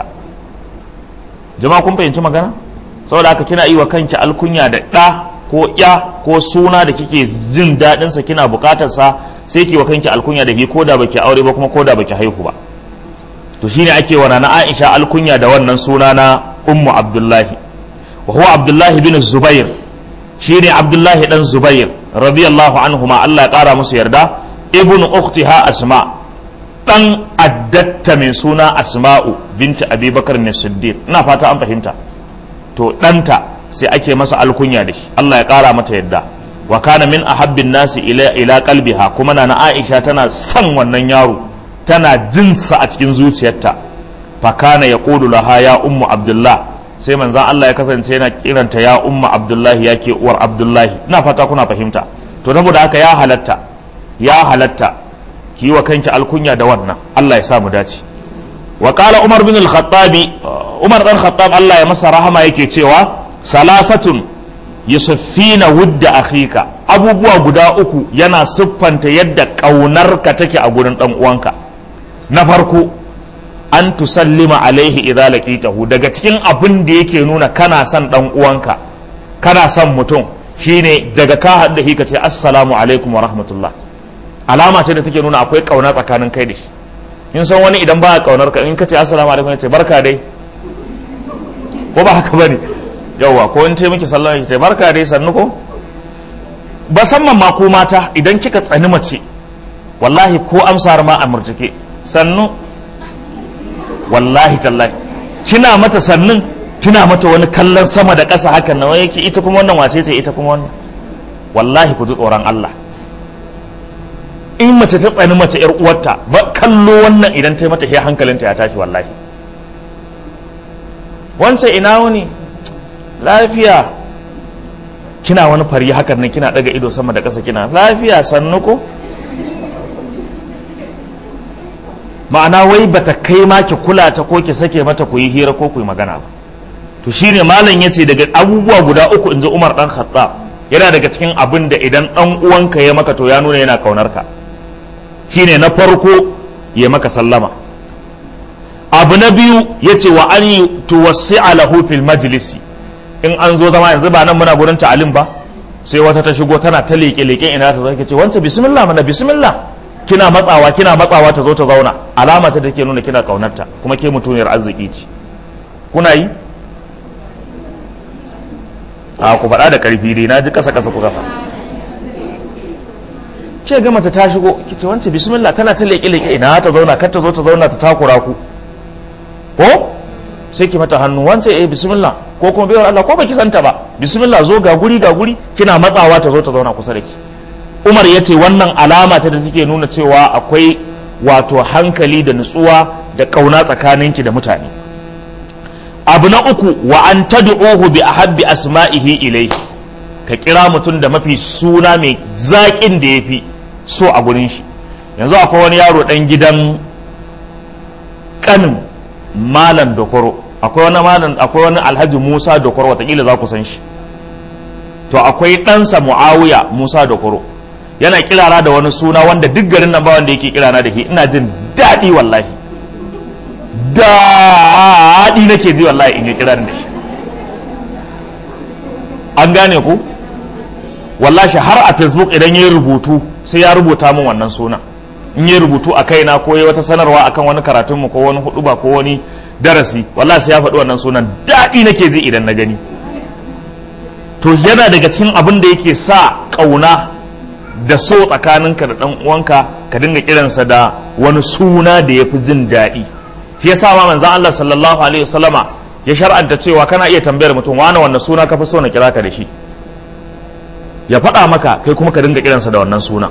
jama'a kun fahimci magana saboda haka kina yi wa kanki alkunya da ɗa ko ya ko suna da kike jin daɗinsa kina buƙatarsa sai ki wa kanki alkunya da ke ko da baki aure ba kuma ko da baki haihu ba to shine ake wa na Aisha alkunya da wannan suna na Ummu Abdullahi wa huwa Abdullahi bin Zubair shine Abdullahi dan Zubair radiyallahu anhuma Allah ya kara musu yarda ibn ukhtiha Asma dan addatta mai suna Asma'u binta Abi Bakar ne Siddiq ina fata an fahimta to ɗanta sai ake masa alkunya da shi Allah ya kara mata yadda wa kana min ahabbin nasi ila ila qalbiha kuma na Aisha tana son wannan yaro tana jin sa a cikin zuciyarta fa kana yaqulu laha ya ummu abdullah sai manzon Allah ya kasance yana kiranta ya ummu abdullahi yake uwar abdullahi ina fata kuna fahimta to saboda haka ya halatta ya halatta ki wa kanki alkunya da wannan Allah ya sa mu dace wa qala umar bin al-khattabi umar dan khattab Allah ya masa rahama yake cewa salasatun yusuffina wudda akhika abubuwa guda uku yana siffanta yadda ƙaunarka take a gurin ɗan uwanka na farko an tusallima alaihi idza laqitahu daga cikin abin da yake nuna kana son ɗan uwanka kana son mutum shine daga ka haɗu da ka ce assalamu alaikum wa rahmatullah alama ce da take nuna akwai ƙauna tsakanin kai da shi in san wani idan ba ƙaunar ka in ka ce assalamu alaikum ya ce barka dai ko ba haka bane yauwa ko in ce miki sallama ki ce barka dai sannu ko musamman ma ko mata idan kika tsani mace wallahi ko amsar ma a murtuke sannu wallahi tallahi kina mata sannun kina mata wani kallon sama da ƙasa hakan nan yake ita kuma wannan wace ce ita kuma wannan wallahi ku ji tsoron Allah in mace ta tsani mace yar uwarta ba kallo wannan idan ta yi mata sai hankalinta ya tashi wallahi wancan ina wani lafiya kina wani fari hakan nan kina daga ido sama da ƙasa kina lafiya sannu ko ma'ana wai bata kai ma ki kula ta ko ki sake mata ku yi hira ko ku yi magana ba to shine malam yace daga abubuwa guda uku inji Umar dan Khattab yana daga cikin abin da idan dan uwanka ya maka to ya nuna yana kaunar ka shine na farko ya maka sallama abu na biyu yace wa an tuwassi'a lahu fil majlisi in an zo zama yanzu ba nan muna gurin ta'alim ba sai wata ta shigo tana ta leƙe leƙen ina ta zo ce wancan bismillah mana bismillah kina matsawa kina matsawa ta zo ta zauna alama ta take nuna kina kaunarta kuma ke mutuniyar arziki ce kuna yi a ku faɗa da ƙarfi dai na ji ƙasa ƙasa ku kafa ke ga mata ta shigo ki ce wancan bismillah tana ta leƙe leƙe ina ta zauna kar ta zo ta zauna ta takura ku ko sai ki mata hannu wancan eh bismillah ko kuma bai Allah ko baki santa ba bismillah zo ga guri ga guri kina matsawa ta zo ta zauna kusa da ki Umar ya ce wannan alama ta da take nuna cewa akwai wato hankali da nutsuwa da kauna tsakaninki da mutane abu na uku wa an tad'uhu bi ahabbi asma'ihi ilayhi ka kira mutum da mafi suna mai zaƙin da yafi so a gurin shi yanzu akwai wani yaro dan gidan kanin malam dokoro akwai wani malam akwai wani alhaji musa dokoro watakila za ku san shi to akwai ɗansa muawiya musa dokoro yana kirara da wani suna wanda duk garin nan ba wanda yake kirana da shi ina jin daɗi wallahi daɗi nake ji wallahi in yi kiran da shi an gane ku wallahi har a facebook idan ya rubutu sai ya rubuta min wannan suna in yi rubutu a kaina ko yi wata sanarwa akan wani karatunmu ko wani huduba ko wani darasi wallahi sai ya faɗi wannan sunan daɗi nake ji idan na gani to yana daga cikin abin da yake sa ƙauna da so tsakaninka da ɗan uwanka ka dinga kiransa da wani suna da ya fi jin daɗi shi yasa ma manzon Allah sallallahu alaihi wasallama ya shar'anta cewa kana iya tambayar mutum wani wannan suna ka fi so na kira ka da shi ya faɗa maka kai kuma ka dinga kiransa da wannan suna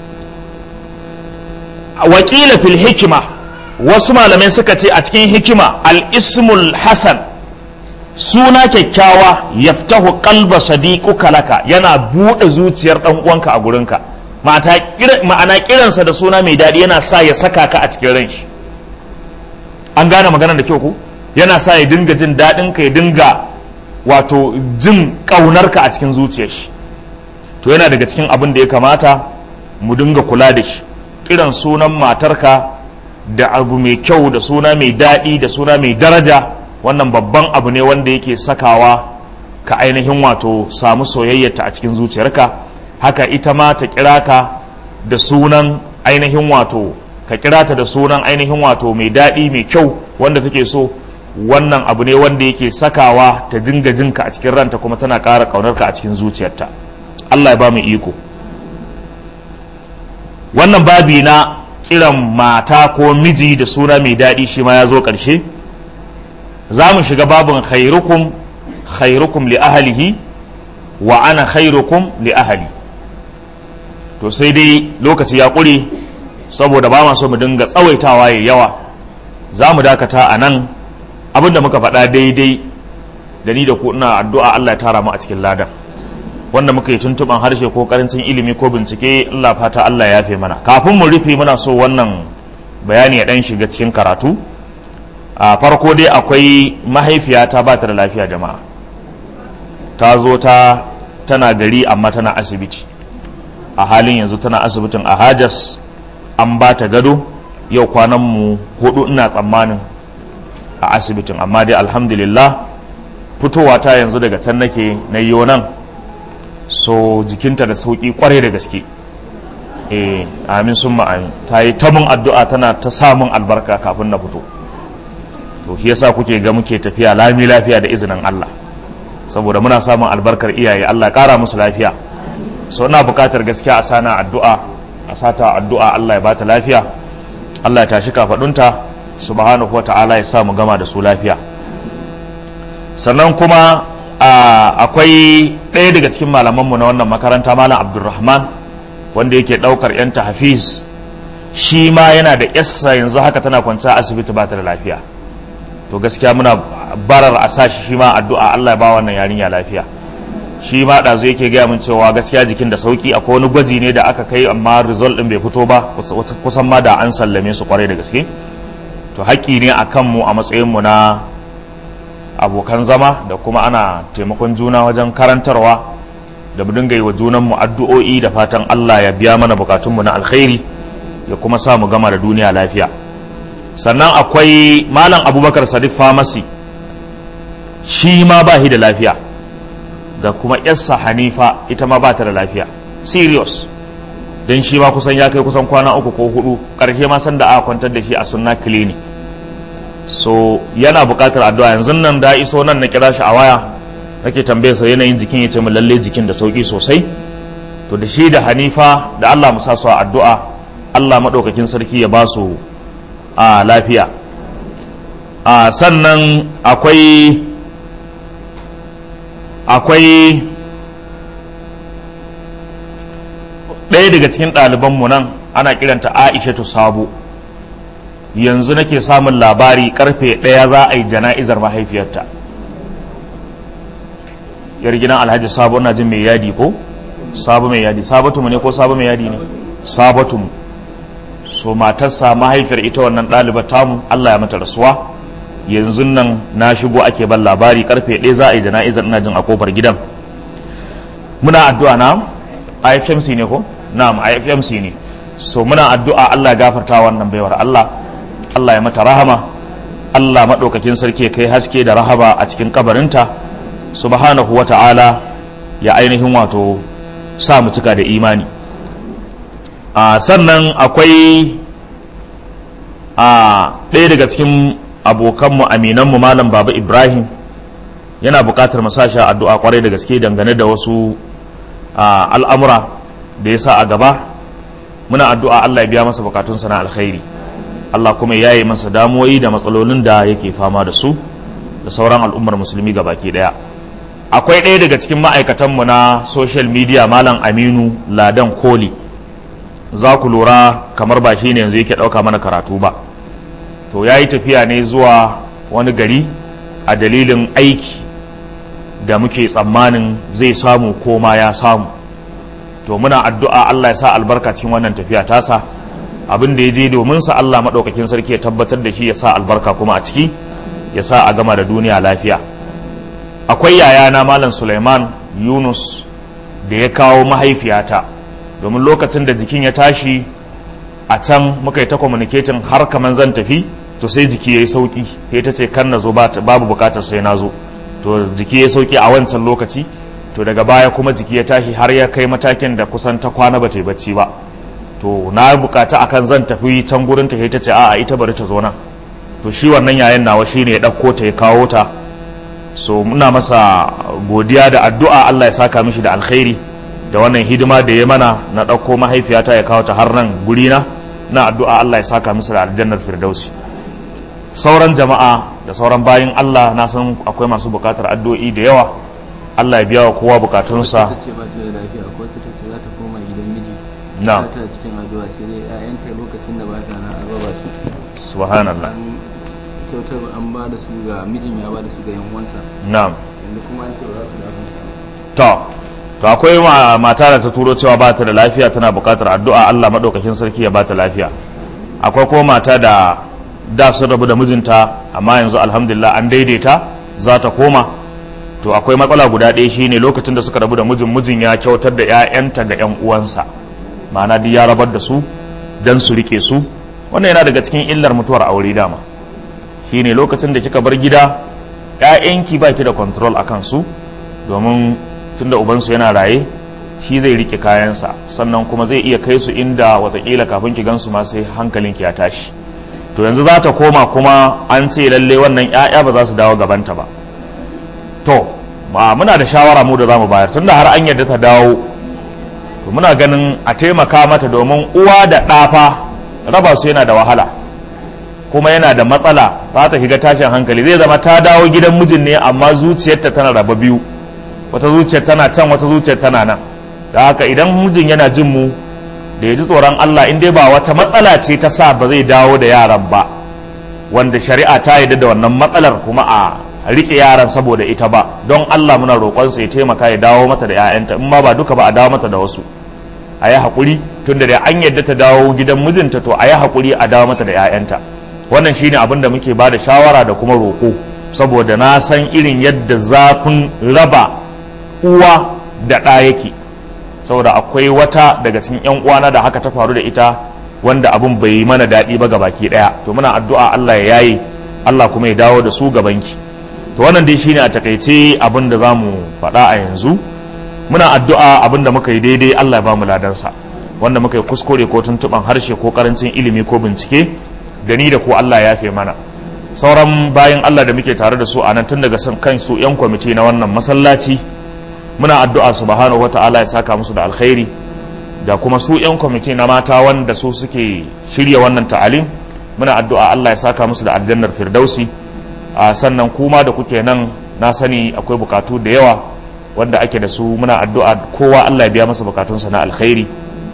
wakila fil hikima wasu malamai suka ce a cikin hikima al-ismul hasan suna kyakkyawa yaftahu qalba sadiquka laka yana buɗe zuciyar ɗan uwanka a gurinka ma'ana kiransa da suna mai daɗi yana sa ya saka ka a cikin ran shi an gane maganar da kyau ku yana sa ya dinga jin daɗin ka ya dinga wato jin ƙaunarka a cikin zuciyar shi to yana daga cikin abin da ya kamata mu dinga kula da shi kiran sunan matarka da abu mai kyau da suna mai daɗi da suna mai daraja wannan babban abu ne wanda yake sakawa ka ainihin wato samu soyayyarta a cikin zuciyarka haka ita ma ta kira ka da sunan ainihin wato ka kira ta da sunan ainihin wato mai daɗi mai kyau wanda take so wannan abu ne wanda yake sakawa ta dinga jinka a cikin ranta kuma tana ƙara ƙaunarka a cikin zuciyarta Allah ya ba mu iko wannan babi na kiran mata ko miji da suna mai daɗi shi ma ya zo ƙarshe za mu shiga babin khairukum khairukum li ahalihi wa ana khairukum li ahali to sai dai lokaci ya ƙure saboda ba ma so mu dinga tsawaitawa ya yawa za mu dakata a nan abinda muka faɗa daidai da ni da ku ina addu'a Allah ya tara mu a cikin ladan wanda muka yi tuntuban harshe ko karancin ilimi ko bincike Allah fata Allah ya fi mana kafin mu rufe muna so wannan bayani ya dan shiga cikin karatu a farko dai akwai mahaifiyata ba ta da lafiya jama'a ta zo ta tana gari amma tana asibiti a halin yanzu tana asibitin a hajas an ba ta gado yau kwanan mu hudu ina tsammanin a asibitin amma dai alhamdulillah fitowa ta yanzu daga can nake na yi nan so jikinta da sauki kwarai da gaske eh amin sun amin ta yi ta mun addu'a tana ta samun albarka kafin na fito to shi yasa kuke ga muke tafiya lami lafiya da izinin Allah saboda muna samun albarkar iyaye Allah kara musu lafiya so ina bukatar gaskiya a sana addu'a a sata addu'a Allah ya bata lafiya Allah ya tashi kafadunta subhanahu wata'ala ya sa mu gama da su lafiya sannan kuma akwai ɗaya daga cikin malamanmu na wannan makaranta malam abdulrahman wanda yake ɗaukar 'yan hafiz shi ma yana da yassa yanzu haka tana kwanciya asibiti ba ta da lafiya to gaskiya muna barar a sashi shi ma addu'a Allah ya ba wannan yarinya lafiya shi ma ɗazu yake gaya min cewa gaskiya jikin da sauki akwai wani gwaji ne da aka kai amma result ɗin bai fito ba kusan ma da an sallame su kwarai da gaske to haƙƙi ne a kanmu a matsayinmu na abokan zama da kuma ana taimakon juna wajen karantarwa da mu dinga yi wa junanmu addu'o'i da fatan Allah ya biya mana bukatunmu na alkhairi ya kuma sa mu gama da duniya lafiya sannan akwai malam abubakar sadiq famasi shi ma ba shi da lafiya da kuma yarsa hanifa ita ma ba ta da lafiya serious don shi ma kusan ya kai kusan kwana uku ko hudu ƙarshe ma san da aka kwantar da shi a sunna clinic so yana buƙatar addu'a yanzu nan da iso nan na kira shi a waya nake tambaye sa yanayin jikin ya ce mu lalle jikin da sauki sosai to da shi da hanifa da Allah mu sa su a addu'a Allah maɗaukakin sarki ya ba su a lafiya a sannan akwai akwai ɗaya daga cikin ɗalibanmu nan ana kiranta aishatu sabo yanzu nake samun labari karfe ɗaya za a yi jana'izar mahaifiyarta yar gidan alhaji sabo na jin mai yadi ko sabo mai yadi sabatu mu ne ko sabo mai yadi ne sabatu mu so matarsa mahaifiyar ita wannan ɗalibar tamu Allah ya mata rasuwa yanzu nan na shigo ake ban labari karfe ɗaya za a yi jana'izar ina jin a kofar gidan muna addu'a na IFMC ne ko na'am IFMC ne so muna addu'a Allah ya gafarta wannan baiwar Allah Allah ya mata rahama Allah maɗaukakin sarki ya kai haske da rahaba a cikin kabarinta subhanahu wa ta'ala ya ainihin wato sa mu cika da imani a sannan akwai a ɗaya daga cikin abokanmu aminanmu malam baba ibrahim yana buƙatar mu sashi addu'a kwarai da gaske dangane da wasu al'amura da ya sa a gaba muna addu'a Allah ya biya masa bukatunsa na alkhairi Allah kuma ya yi masa damuwoyi da matsalolin da yake fama da su da sauran al'ummar musulmi ga baki ɗaya akwai ɗaya daga cikin ma'aikatanmu na social media malam aminu ladan koli za ku lura kamar ba shi ne yanzu yake ɗauka mana karatu ba to ya yi tafiya ne zuwa wani gari a dalilin aiki da muke tsammanin zai samu ko ma ya samu to muna addu'a Allah ya sa albarka cikin wannan tafiya tasa abin da ya je domin sa Allah maɗaukakin sarki ya tabbatar da shi ya sa albarka kuma a ciki ya sa a gama da duniya lafiya akwai yayana malam Suleiman Yunus da ya kawo mahaifiyata domin lokacin da jikin ya tashi a can muka yi ta communicating har kaman zan tafi to sai jiki ya yi sauki sai ta ce kan na zo babu bukatar sai na zo to jiki ya sauki a wancan lokaci to daga baya kuma jiki ya tashi har ya kai matakin da kusan ta kwana ba ta yi bacci ba to na bukata akan zan tafi can gurin ta ta ce a'a ita bari ta zo nan to shi wannan yayan nawa shine ya ɗauko ta ya kawo ta so muna masa godiya da addu'a Allah ya saka mishi da alkhairi da wannan hidima da ya mana na ɗauko mahaifiyata ya kawo ta har nan gurina na addu'a Allah ya saka musu da aljannar firdausi sauran jama'a da sauran bayin Allah na san akwai masu bukatar addu'o'i da yawa Allah ya biya wa kowa bukatunsa ta ce ba ta da lafiya ko ta ce za ta koma gidan miji na ta cikin addu'a sai dai ƴaƴanta lokacin da ba ta na araba su subhanallah an kyautar an ba da su ga mijin ya ba da su ga yan uwansa na'am yanzu kuma an ce ba za su dawo to to akwai ma- mata da ta turo cewa ba ta da lafiya tana bukatar addu'a Allah madaukakin sarki ya ba ta lafiya akwai kuma mata da da sun rabu da mijinta amma yanzu alhamdulillah an daidaita za ta koma to akwai matsala guda ɗaya shine lokacin da suka rabu da mijin mijin ya kyautar da 'ya'yanta ga 'yan uwansa ma'ana duk ya rabar da su dan su rike su wannan yana daga cikin illar mutuwar aure dama shine lokacin da kika bar gida 'ya'yanki baki da control akan su domin tunda ubansu yana raye shi zai rike kayansa sannan kuma zai iya kai su inda watakila kafin ki gansu ma sai hankalinki ya tashi to yanzu za ta koma kuma an ce lalle wannan 'ya'ya ba za su dawo gabanta ba to ma muna da shawara mu da za mu bayar tunda har an yadda ta dawo to muna ganin a taimaka mata domin uwa da ɗafa raba su yana da wahala kuma yana da matsala za ta shiga tashin hankali zai zama ta dawo gidan mijin ne amma zuciyarta tana raba biyu wata zuciyar tana can wata zuciyar tana nan da haka idan mijin yana jin mu da ya ji tsoron Allah in dai ba wata matsala ce ta sa ba zai dawo da yaran ba wanda shari'a ta yarda da wannan matsalar kuma a rike yaran saboda ita ba don Allah muna roƙonsa ya taimaka ya dawo mata da 'ya'yanta in ma ba duka ba a dawo mata da wasu a yi haƙuri tun da an yadda ta dawo gidan mijinta to a yi haƙuri a dawo mata da 'ya'yanta wannan shine abin da muke ba da shawara da kuma roƙo saboda na san irin yadda zafin raba uwa da ɗa yake saboda akwai wata daga cikin 'yan uwana da haka ta faru da ita wanda abin bai yi mana daɗi ba gabaki ɗaya to muna addu'a Allah ya yaye Allah kuma ya dawo da su gabanki to wannan dai shine a takaice abin da zamu faɗa a yanzu muna addu'a abin da muka yi daidai Allah ya ba mu ladarsa wanda muka yi kuskure ko tuntuban harshe ko karancin ilimi ko bincike da ni da ko Allah ya yafe mana sauran bayan Allah da muke tare da su a nan tun daga san kansu yan kwamiti na wannan masallaci muna addu'a subhanahu wata'ala ya saka musu da alkhairi da kuma su yan kwamiti na mata wanda su suke shirya wannan ta'alim muna addu'a Allah ya saka musu da aljannar firdausi a sannan kuma da kuke nan na sani akwai bukatu da yawa wanda ake da su muna addu'a kowa Allah ya biya masa bukatunsa na alkhairi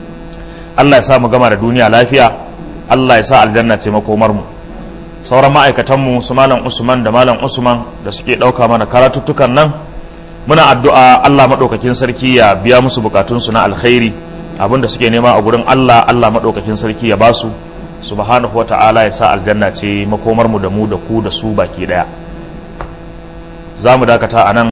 Allah ya sa mu gama da duniya lafiya Allah ya sa aljanna ce makomar mu sauran ma'aikatan mu su malam Usman da malam Usman da suke dauka mana karatuttukan nan muna addu'a Allah madaukakin sarki ya biya musu bukatunsu na alkhairi abinda suke nema a gurin Allah Allah madaukakin sarki ya basu subhanahu wa ta'ala ya sa aljanna ce makomar mu da mu da ku da su baki daya za mu dakata a nan